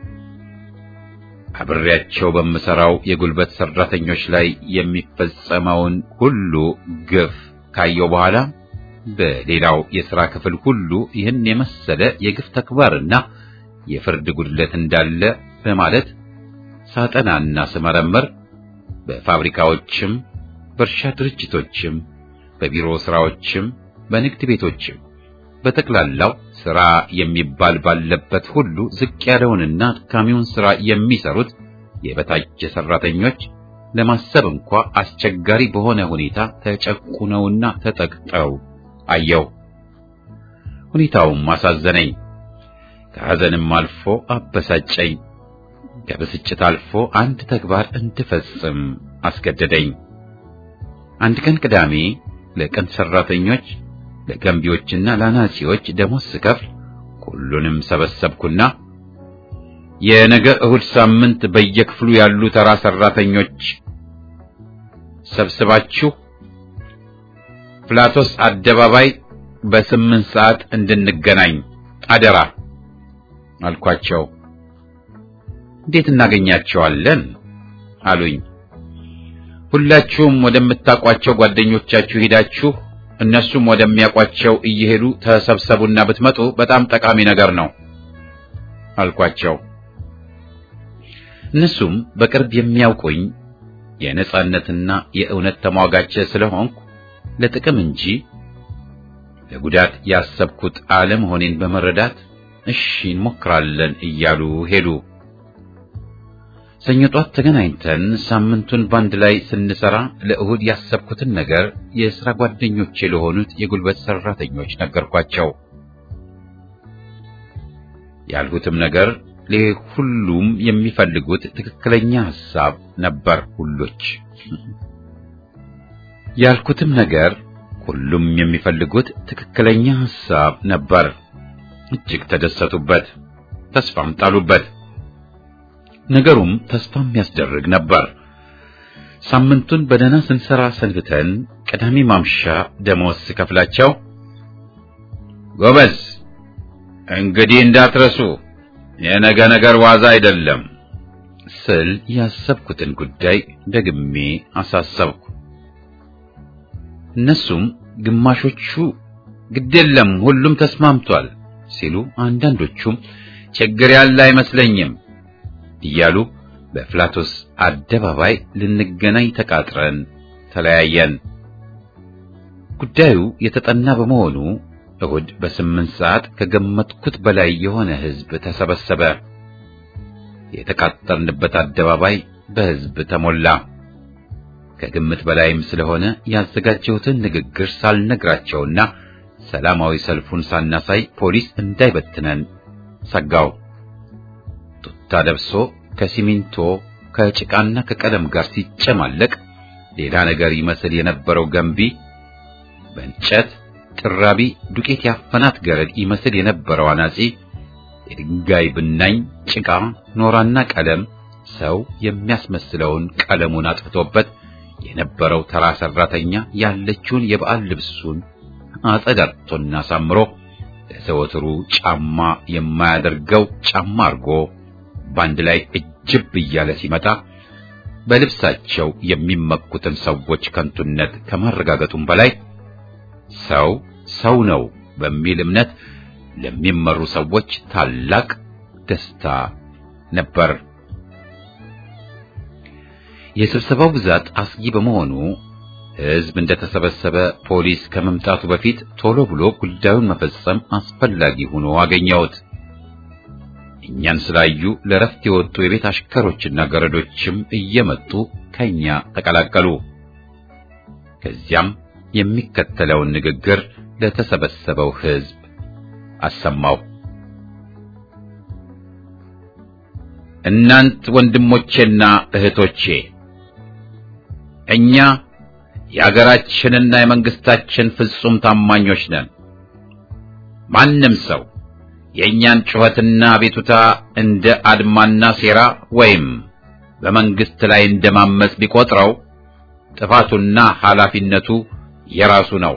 አብሬያቸው በምሰራው የጉልበት ሠራተኞች ላይ የሚፈጸመውን ሁሉ ግፍ ካየው በኋላ በሌላው የሥራ ክፍል ሁሉ ይህን የመሰለ የግፍ ተግባርና የፍርድ ጉድለት እንዳለ በማለት ሳጠናና ስመረምር በፋብሪካዎችም በእርሻ ድርጅቶችም በቢሮ ሥራዎችም በንግድ ቤቶችም በጠቅላላው ሥራ የሚባል ባለበት ሁሉ ዝቅ ያለውንና አድካሚውን ሥራ የሚሰሩት የበታች ሠራተኞች ለማሰብ እንኳ አስቸጋሪ በሆነ ሁኔታ ተጨቁነውና ተጠቅጠው አየው። ሁኔታውም አሳዘነኝ፣ ከሐዘንም አልፎ አበሳጨኝ። ከብስጭት አልፎ አንድ ተግባር እንድፈጽም አስገደደኝ። አንድ ቀን ቅዳሜ ለቀን ሠራተኞች ለገንቢዎችና ለአናጺዎች ደሞዝ ስከፍል ሁሉንም ሰበሰብኩና የነገ እሁድ ሳምንት በየክፍሉ ያሉ ተራ ሠራተኞች ሰብስባችሁ ፕላቶስ አደባባይ በስምንት ሰዓት እንድንገናኝ አደራ አልኳቸው። እንዴት እናገኛቸዋለን አሉኝ። ሁላችሁም ወደምታውቋቸው ጓደኞቻችሁ ሄዳችሁ እነሱም ወደሚያውቋቸው እየሄዱ ተሰብሰቡና ብትመጡ በጣም ጠቃሚ ነገር ነው አልኳቸው። እነሱም በቅርብ የሚያውቁኝ የነጻነትና የእውነት ተሟጋች ስለሆንኩ ለጥቅም እንጂ ለጉዳት ያሰብኩት አለመሆኔን በመረዳት እሺ እንሞክራለን እያሉ ሄዱ። ሰኞ ጧት ተገናኝተን ሳምንቱን ባንድ ላይ ስንሰራ ለእሁድ ያሰብኩትን ነገር የሥራ ጓደኞቼ ለሆኑት የጉልበት ሠራተኞች ነገርኳቸው። ያልሁትም ነገር ለሁሉም የሚፈልጉት ትክክለኛ ሐሳብ ነበር። ሁሎች ያልኩትም ነገር ሁሉም የሚፈልጉት ትክክለኛ ሐሳብ ነበር። እጅግ ተደሰቱበት፣ ተስፋም ጣሉበት። ነገሩም ተስፋ የሚያስደርግ ነበር። ሳምንቱን በደህና ስንሰራ ሰንብተን ቅዳሜ ማምሻ ደሞዝ ስከፍላቸው ጎበዝ፣ እንግዲህ እንዳትረሱ የነገ ነገር ዋዛ አይደለም ስል ያሰብኩትን ጉዳይ ደግሜ አሳሰብኩ። እነሱም ግማሾቹ ግዴለም ሁሉም ተስማምቷል ሲሉ፣ አንዳንዶቹም ችግር ያለ አይመስለኝም እያሉ በፍላቶስ አደባባይ ልንገናኝ ተቃጥረን ተለያየን። ጉዳዩ የተጠና በመሆኑ እሁድ በስምንት ሰዓት ከገመትኩት በላይ የሆነ ሕዝብ ተሰበሰበ። የተቃጠርንበት አደባባይ በሕዝብ ተሞላ። ከግምት በላይም ስለሆነ ያዘጋጀሁትን ንግግር ሳልነግራቸውና ሰላማዊ ሰልፉን ሳናሳይ ፖሊስ እንዳይበትነን ሰጋው። ቱታ ለብሶ ከሲሚንቶ ከጭቃና ከቀለም ጋር ሲጨማለቅ ሌላ ነገር ይመስል የነበረው ገንቢ በእንጨት ጥራቢ ዱቄት ያፈናት ገረድ ይመስል የነበረው አናጺ የድንጋይ ብናኝ ጭቃ ኖራና ቀለም ሰው የሚያስመስለውን ቀለሙን አጥፍቶበት የነበረው ተራ ሰራተኛ ያለችውን የበዓል ልብሱን አጸዳድቶና ሳምሮ ለዘወትሩ ጫማ የማያደርገው ጫማ አድርጎ በአንድ ላይ እጅብ እያለ ሲመጣ በልብሳቸው የሚመኩትን ሰዎች ከንቱነት ከማረጋገጡም በላይ ሰው ሰው ነው በሚል እምነት ለሚመሩ ሰዎች ታላቅ ደስታ ነበር። የስብሰባው ብዛት አስጊ በመሆኑ ሕዝብ እንደተሰበሰበ ፖሊስ ከመምጣቱ በፊት ቶሎ ብሎ ጉዳዩን መፈጸም አስፈላጊ ሆኖ አገኘሁት። እኛን ስላዩ ለረፍት የወጡ የቤት አሽከሮችና ገረዶችም እየመጡ ከኛ ተቀላቀሉ። ከዚያም የሚከተለውን ንግግር ለተሰበሰበው ሕዝብ አሰማው። እናንት ወንድሞቼና እህቶቼ እኛ የአገራችንና የመንግስታችን ፍጹም ታማኞች ነን። ማንም ሰው የእኛን ጩኸትና ቤቱታ እንደ አድማና ሴራ ወይም በመንግስት ላይ እንደማመጽ ቢቆጥረው ጥፋቱና ኃላፊነቱ የራሱ ነው።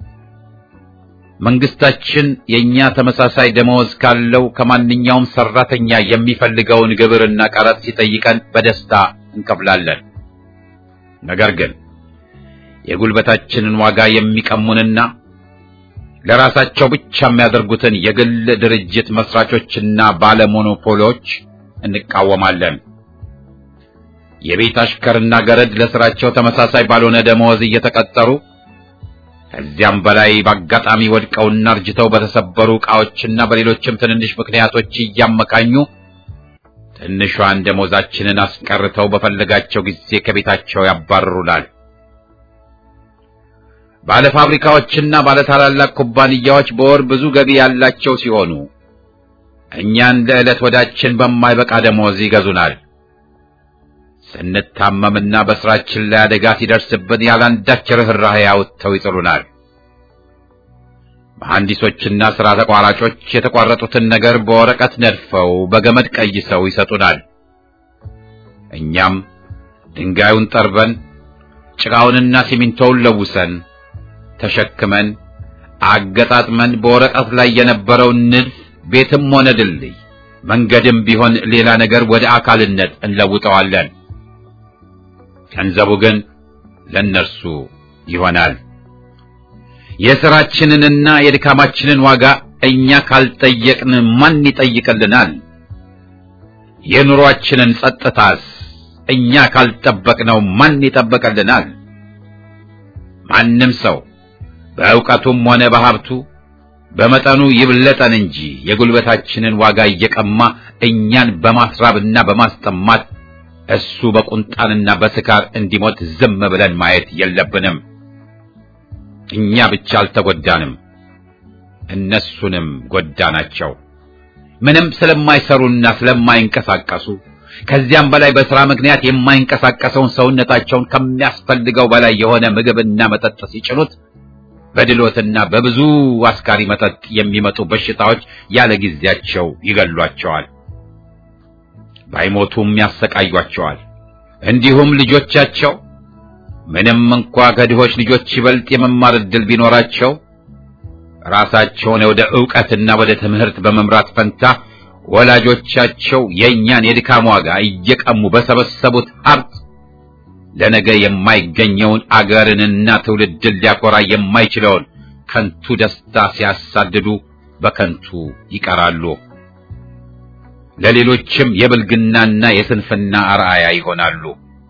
መንግስታችን የኛ ተመሳሳይ ደመወዝ ካለው ከማንኛውም ሰራተኛ የሚፈልገውን ግብርና ቀረጥ ሲጠይቀን በደስታ እንከፍላለን። ነገር ግን የጉልበታችንን ዋጋ የሚቀሙንና ለራሳቸው ብቻ የሚያደርጉትን የግል ድርጅት መስራቾችና ባለሞኖፖሎች እንቃወማለን። የቤት አሽከርና ገረድ ለስራቸው ተመሳሳይ ባልሆነ ደመወዝ እየተቀጠሩ ከዚያም በላይ በአጋጣሚ ወድቀውና እርጅተው በተሰበሩ ዕቃዎችና በሌሎችም ትንንሽ ምክንያቶች እያመካኙ ትንሿን ደሞዛችንን አስቀርተው በፈለጋቸው ጊዜ ከቤታቸው ያባርሩናል። ባለ ፋብሪካዎችና ባለ ታላላቅ ኩባንያዎች በወር ብዙ ገቢ ያላቸው ሲሆኑ እኛን ለዕለት ወዳችን በማይበቃ ደሞዝ ይገዙናል። ስንታመምና በስራችን ላይ አደጋ ሲደርስብን ያላንዳች ርኅራኄ አውጥተው ይጥሉናል። መሐንዲሶችና ሥራ ተቋራጮች የተቋረጡትን ነገር በወረቀት ነድፈው በገመድ ቀይሰው ይሰጡናል። እኛም ድንጋዩን ጠርበን ጭቃውንና ሲሚንቶውን ለውሰን ተሸክመን አገጣጥመን በወረቀት ላይ የነበረውን ንድፍ ቤትም ሆነ ድልድይ መንገድም ቢሆን ሌላ ነገር ወደ አካልነት እንለውጠዋለን። ገንዘቡ ግን ለእነርሱ ይሆናል። የሥራችንንና የድካማችንን ዋጋ እኛ ካልጠየቅን ማን ይጠይቅልናል? የኑሯችንን ጸጥታስ እኛ ካልጠበቅነው ማን ይጠበቅልናል? ማንም ሰው በእውቀቱም ሆነ በሀብቱ በመጠኑ ይብለጠን እንጂ የጉልበታችንን ዋጋ እየቀማ እኛን በማስራብና በማስጠማት እሱ በቁንጣንና በስካር እንዲሞት ዝም ብለን ማየት የለብንም። እኛ ብቻ አልተጎዳንም፣ እነሱንም ጎዳናቸው። ምንም ስለማይሰሩና ስለማይንቀሳቀሱ ከዚያም በላይ በሥራ ምክንያት የማይንቀሳቀሰውን ሰውነታቸውን ከሚያስፈልገው በላይ የሆነ ምግብና መጠጥ ሲጭኑት በድሎትና በብዙ አስካሪ መጠጥ የሚመጡ በሽታዎች ያለ ጊዜያቸው ይገሏቸዋል፣ ባይሞቱም ያሰቃዩአቸዋል። እንዲሁም ልጆቻቸው ምንም እንኳ ከድሆች ልጆች ይበልጥ የመማር ዕድል ቢኖራቸው ራሳቸውን ወደ ዕውቀትና ወደ ትምህርት በመምራት ፈንታ ወላጆቻቸው የእኛን የድካም ዋጋ እየቀሙ በሰበሰቡት ሀብት ለነገ የማይገኘውን አገርንና ትውልድን ሊያኮራ የማይችለውን ከንቱ ደስታ ሲያሳድዱ በከንቱ ይቀራሉ። ለሌሎችም የብልግናና የስንፍና አርአያ ይሆናሉ።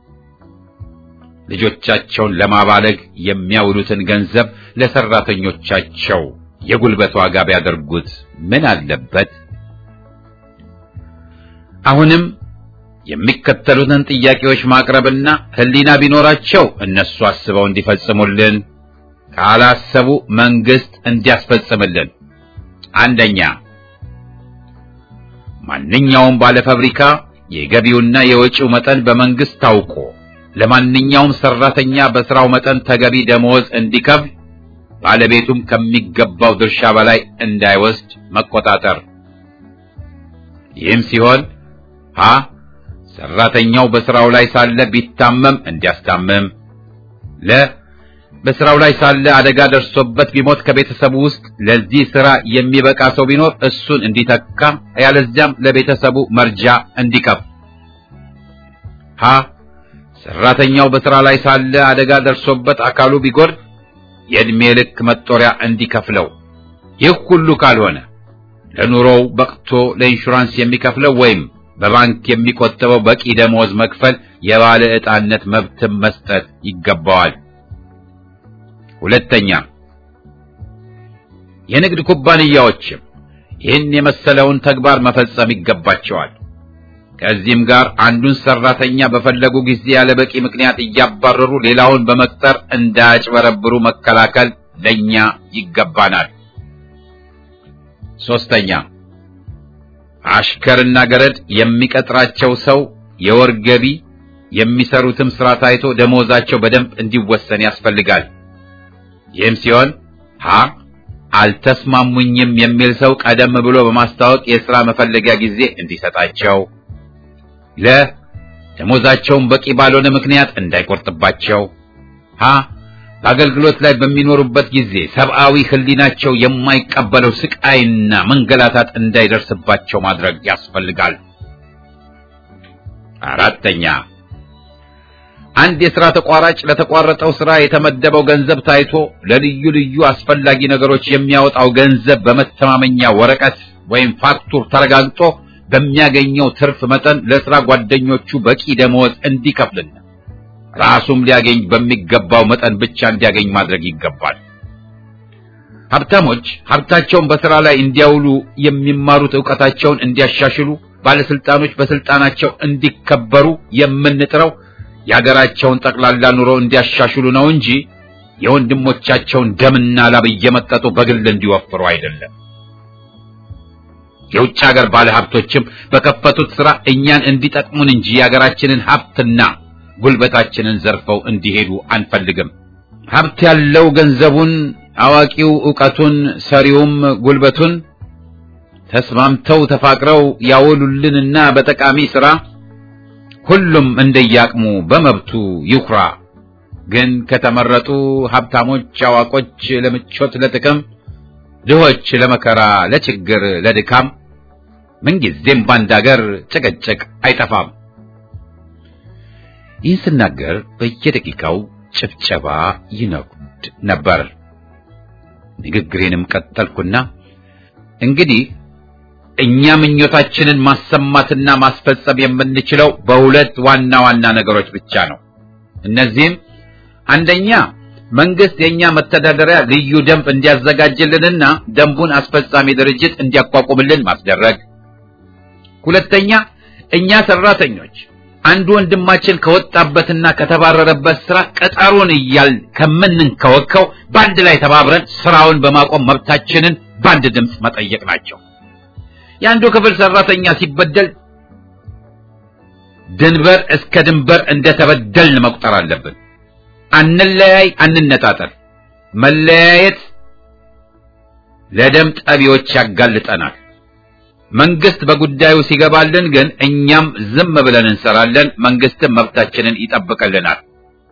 ልጆቻቸውን ለማባለግ የሚያውሉትን ገንዘብ ለሰራተኞቻቸው የጉልበት ዋጋ ቢያደርጉት ምን አለበት? አሁንም የሚከተሉትን ጥያቄዎች ማቅረብና ሕሊና ቢኖራቸው እነሱ አስበው እንዲፈጽሙልን፣ ካላሰቡ መንግስት እንዲያስፈጽምልን። አንደኛ ማንኛውም ባለ ፋብሪካ የገቢውና የወጪው መጠን በመንግስት ታውቆ ለማንኛውም ሰራተኛ በስራው መጠን ተገቢ ደመወዝ እንዲከፍል ባለቤቱም ከሚገባው ድርሻ በላይ እንዳይወስድ መቆጣጠር። ይህም ሲሆን ሀ ሰራተኛው በስራው ላይ ሳለ ቢታመም እንዲያስታምም፣ ለ በስራው ላይ ሳለ አደጋ ደርሶበት ቢሞት ከቤተሰቡ ውስጥ ለዚህ ስራ የሚበቃ ሰው ቢኖር እሱን እንዲተካ፣ ያለዚያም ለቤተሰቡ መርጃ እንዲከፍ። ሀ ሰራተኛው በስራ ላይ ሳለ አደጋ ደርሶበት አካሉ ቢጎድ የዕድሜ ልክ መጦሪያ እንዲከፍለው። ይህ ሁሉ ካልሆነ ለኑሮው በቅቶ ለኢንሹራንስ የሚከፍለው ወይም በባንክ የሚቆጥበው በቂ ደመወዝ መክፈል የባለ ዕጣነት መብትም መስጠት ይገባዋል። ሁለተኛ የንግድ ኩባንያዎችም ይህን የመሰለውን ተግባር መፈጸም ይገባቸዋል። ከዚህም ጋር አንዱን ሰራተኛ በፈለጉ ጊዜ ያለ በቂ ምክንያት እያባረሩ ሌላውን በመቅጠር እንዳያጭበረብሩ መከላከል ለኛ ይገባናል። ሶስተኛ አሽከርና ገረድ የሚቀጥራቸው ሰው የወር ገቢ የሚሰሩትም ስራ ታይቶ ደሞዛቸው በደንብ እንዲወሰን ያስፈልጋል። ይህም ሲሆን ሀ አልተስማሙኝም የሚል ሰው ቀደም ብሎ በማስታወቅ የሥራ መፈለጊያ ጊዜ እንዲሰጣቸው፣ ለ ደሞዛቸውን በቂ ባልሆነ ምክንያት እንዳይቆርጥባቸው፣ ሀ በአገልግሎት ላይ በሚኖሩበት ጊዜ ሰብአዊ ሕሊናቸው የማይቀበለው ስቃይና መንገላታት እንዳይደርስባቸው ማድረግ ያስፈልጋል። አራተኛ አንድ የሥራ ተቋራጭ ለተቋረጠው ሥራ የተመደበው ገንዘብ ታይቶ ለልዩ ልዩ አስፈላጊ ነገሮች የሚያወጣው ገንዘብ በመተማመኛ ወረቀት ወይም ፋክቱር ተረጋግጦ በሚያገኘው ትርፍ መጠን ለሥራ ጓደኞቹ በቂ ደመወዝ እንዲከፍልና ራሱም ሊያገኝ በሚገባው መጠን ብቻ እንዲያገኝ ማድረግ ይገባል። ሀብታሞች ሀብታቸውን በሥራ ላይ እንዲያውሉ የሚማሩት ዕውቀታቸውን እንዲያሻሽሉ፣ ባለስልጣኖች በስልጣናቸው እንዲከበሩ የምንጥረው የሀገራቸውን ጠቅላላ ኑሮ እንዲያሻሽሉ ነው እንጂ የወንድሞቻቸውን ደምና ላብ እየመጠጡ በግል እንዲወፍሩ አይደለም። የውጭ ሀገር ባለሀብቶችም በከፈቱት ሥራ እኛን እንዲጠቅሙን እንጂ የሀገራችንን ሀብትና ጉልበታችንን ዘርፈው እንዲሄዱ አንፈልግም። ሀብት ያለው ገንዘቡን፣ አዋቂው ዕውቀቱን፣ ሰሪውም ጉልበቱን ተስማምተው ተፋቅረው ያወሉልንና በጠቃሚ ሥራ ሁሉም እንደያቅሙ በመብቱ ይኩራ። ግን ከተመረጡ ሀብታሞች፣ አዋቆች ለምቾት ለጥቅም፣ ድሆች ለመከራ፣ ለችግር፣ ለድካም ምንጊዜም ባንድ አገር ጭቅጭቅ አይጠፋም። ይህን ስናገር በየደቂቃው ጭብጨባ ይነጉድ ነበር። ንግግሬንም ቀጠልኩና እንግዲህ እኛ ምኞታችንን ማሰማትና ማስፈጸም የምንችለው በሁለት ዋና ዋና ነገሮች ብቻ ነው። እነዚህም አንደኛ መንግስት የኛ መተዳደሪያ ልዩ ደንብ እንዲያዘጋጅልንና ደንቡን አስፈጻሚ ድርጅት እንዲያቋቁምልን ማስደረግ፣ ሁለተኛ እኛ ሰራተኞች አንዱ ወንድማችን ከወጣበትና ከተባረረበት ስራ ቀጠሩን እያል ከምንንከወከው በአንድ ላይ ተባብረን ስራውን በማቆም መብታችንን በአንድ ድምፅ መጠየቅ ናቸው። የአንዱ ክፍል ሰራተኛ ሲበደል ድንበር እስከ ድንበር እንደተበደልን መቁጠር አለብን። አንለያይ፣ አንነጣጠል። መለያየት ለደም ጠቢዎች ያጋልጠናል። መንግስት በጉዳዩ ሲገባልን ግን እኛም ዝም ብለን እንሰራለን። መንግስትም መብታችንን ይጠብቅልናል።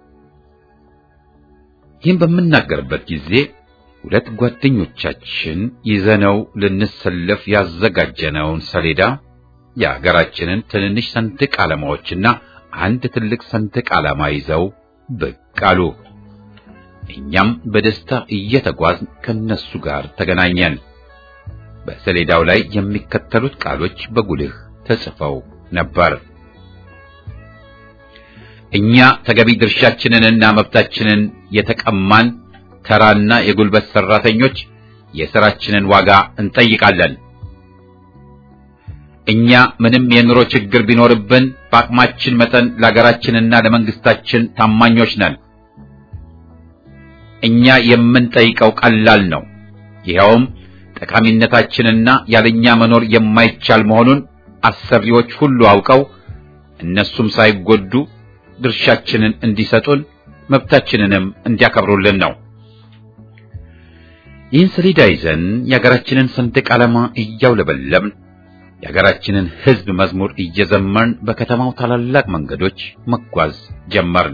ይህን በምናገርበት ጊዜ ሁለት ጓደኞቻችን ይዘነው ልንሰለፍ ያዘጋጀነውን ሰሌዳ የሀገራችንን ትንንሽ ሰንደቅ ዓላማዎችና አንድ ትልቅ ሰንደቅ ዓላማ ይዘው ብቅ አሉ። እኛም በደስታ እየተጓዝን ከነሱ ጋር ተገናኘን። በሰሌዳው ላይ የሚከተሉት ቃሎች በጉልህ ተጽፈው ነበር። እኛ ተገቢ ድርሻችንንና መብታችንን የተቀማን ተራና የጉልበት ሰራተኞች የሥራችንን ዋጋ እንጠይቃለን። እኛ ምንም የኑሮ ችግር ቢኖርብን በአቅማችን መጠን ለሀገራችንና ለመንግስታችን ታማኞች ነን። እኛ የምንጠይቀው ቀላል ነው። ይኸውም ጠቃሚነታችንና ያለኛ መኖር የማይቻል መሆኑን አሰሪዎች ሁሉ አውቀው እነሱም ሳይጎዱ ድርሻችንን እንዲሰጡን መብታችንንም እንዲያከብሩልን ነው። ይህን ሰሌዳ ይዘን የሀገራችንን ሰንደቅ ዓላማ እያውለበለብን የሀገራችንን ሕዝብ መዝሙር እየዘመርን በከተማው ታላላቅ መንገዶች መጓዝ ጀመርን።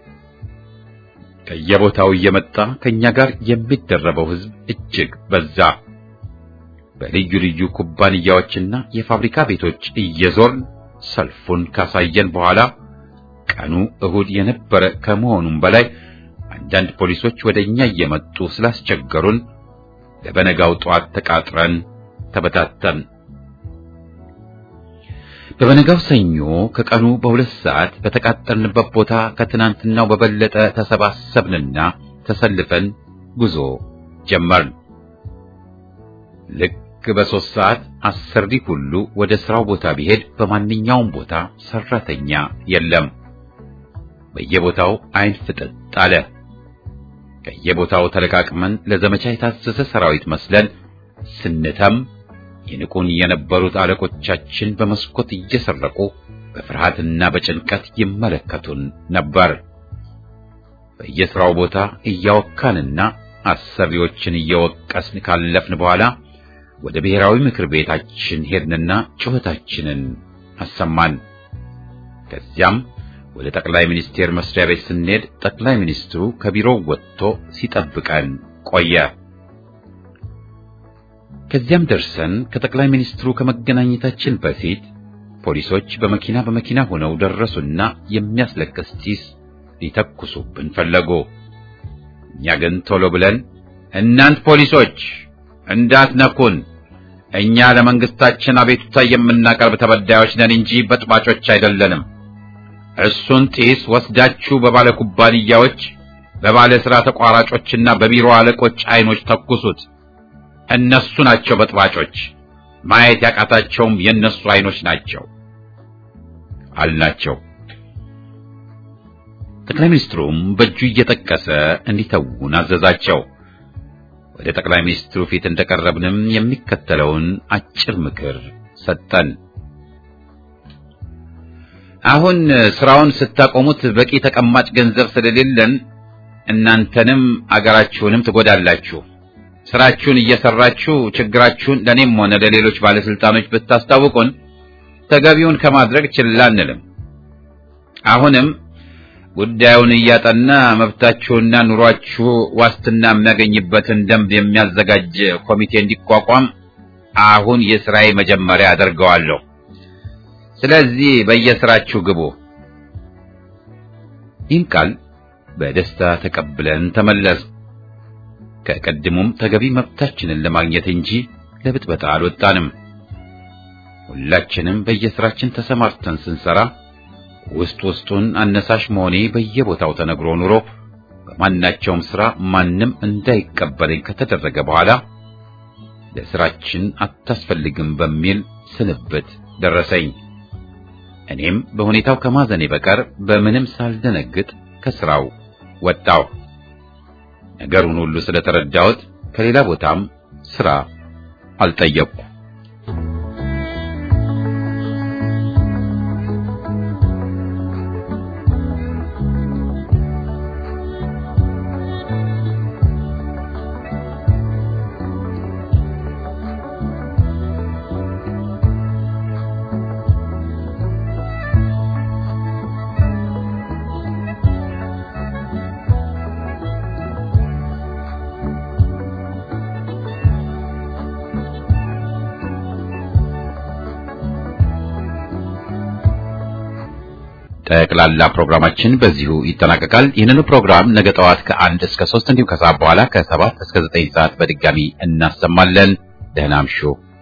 ከየቦታው እየመጣ ከኛ ጋር የሚደረበው ሕዝብ እጅግ በዛ። በልዩ ልዩ ኩባንያዎችና የፋብሪካ ቤቶች እየዞርን ሰልፉን ካሳየን በኋላ ቀኑ እሁድ የነበረ ከመሆኑም በላይ አንዳንድ ፖሊሶች ወደ እኛ እየመጡ ስላስቸገሩን ለበነጋው ጠዋት ተቃጥረን ተበታተን። በበነጋው ሰኞ ከቀኑ በሁለት ሰዓት በተቃጠልንበት ቦታ ከትናንትናው በበለጠ ተሰባሰብንና ተሰልፈን ጉዞ ጀመርን። ልክ በሦስት ሰዓት አሰሪ ሁሉ ወደ ሥራው ቦታ ቢሄድ በማንኛውም ቦታ ሰራተኛ የለም። በየቦታው አይን ፍጥጥ አለ። ከየቦታው ተለቃቅመን ለዘመቻ የታዘዘ ሰራዊት መስለን ስንተም ይንቁን የነበሩት አለቆቻችን በመስኮት እየሰረቁ በፍርሃትና በጭንቀት ይመለከቱን ነበር። በየሥራው ቦታ እያወካንና አሰሪዎችን እየወቀስን ካለፍን በኋላ ወደ ብሔራዊ ምክር ቤታችን ሄድንና ጩኸታችንን አሰማን። ከዚያም ወደ ጠቅላይ ሚኒስቴር መስሪያ ቤት ስንሄድ ጠቅላይ ሚኒስትሩ ከቢሮው ወጥቶ ሲጠብቀን ቆየ። ከዚያም ደርሰን ከጠቅላይ ሚኒስትሩ ከመገናኘታችን በፊት ፖሊሶች በመኪና በመኪና ሆነው ደረሱና የሚያስለቅስ ጢስ ሊተኩሱብን ፈለጉ። እኛ ግን ቶሎ ብለን እናንት ፖሊሶች እንዳትነኩን፣ እኛ ለመንግስታችን አቤቱታ የምናቀርብ ተበዳዮች ነን እንጂ በጥባጮች አይደለንም። እሱን ጢስ ወስዳችሁ በባለ ኩባንያዎች፣ በባለ ሥራ ተቋራጮችና በቢሮ አለቆች አይኖች ተኩሱት። እነሱ ናቸው በጥባጮች፣ ማየት ያቃታቸውም የእነሱ አይኖች ናቸው አልናቸው። ጠቅላይ ሚኒስትሩም በእጁ እየጠቀሰ እንዲተውን አዘዛቸው። ወደ ጠቅላይ ሚኒስትሩ ፊት እንደቀረብንም የሚከተለውን አጭር ምክር ሰጠን። አሁን ስራውን ስታቆሙት በቂ ተቀማጭ ገንዘብ ስለሌለን እናንተንም አገራችሁንም ትጎዳላችሁ። ስራችሁን እየሰራችሁ ችግራችሁን ለኔም ሆነ ለሌሎች ባለስልጣኖች ብታስታውቁን ተገቢውን ከማድረግ ችላ አንልም። አሁንም ጉዳዩን እያጠና መብታችሁና ኑሯችሁ ዋስትና የሚያገኝበትን ደንብ የሚያዘጋጅ ኮሚቴ እንዲቋቋም አሁን የስራዬ መጀመሪያ አደርገዋለሁ። ስለዚህ በየስራችሁ ግቡ። ይህን ቃል በደስታ ተቀብለን ተመለስ። ከቀድሞም ተገቢ መብታችንን ለማግኘት እንጂ ለብጥበጣ አልወጣንም። ሁላችንም በየስራችን ተሰማርተን ስንሰራ ውስጥ ውስጡን አነሳሽ መሆኔ በየቦታው ተነግሮ ኑሮ በማናቸውም ስራ ማንም እንዳይቀበለኝ ከተደረገ በኋላ ለስራችን አታስፈልግም በሚል ስንብት ደረሰኝ። እኔም በሁኔታው ከማዘኔ በቀር በምንም ሳልደነግጥ ከስራው ወጣው። ነገሩን ሁሉ ስለተረዳሁት ከሌላ ቦታም ስራ አልጠየቅኩ። ጠቅላላ ፕሮግራማችን በዚሁ ይጠናቀቃል። ይህንኑ ፕሮግራም ነገ ጠዋት ከአንድ እስከ ሶስት እንዲሁም ከሰዓት በኋላ ከሰባት እስከ ዘጠኝ ሰዓት በድጋሚ እናሰማለን። ደህና እምሹ።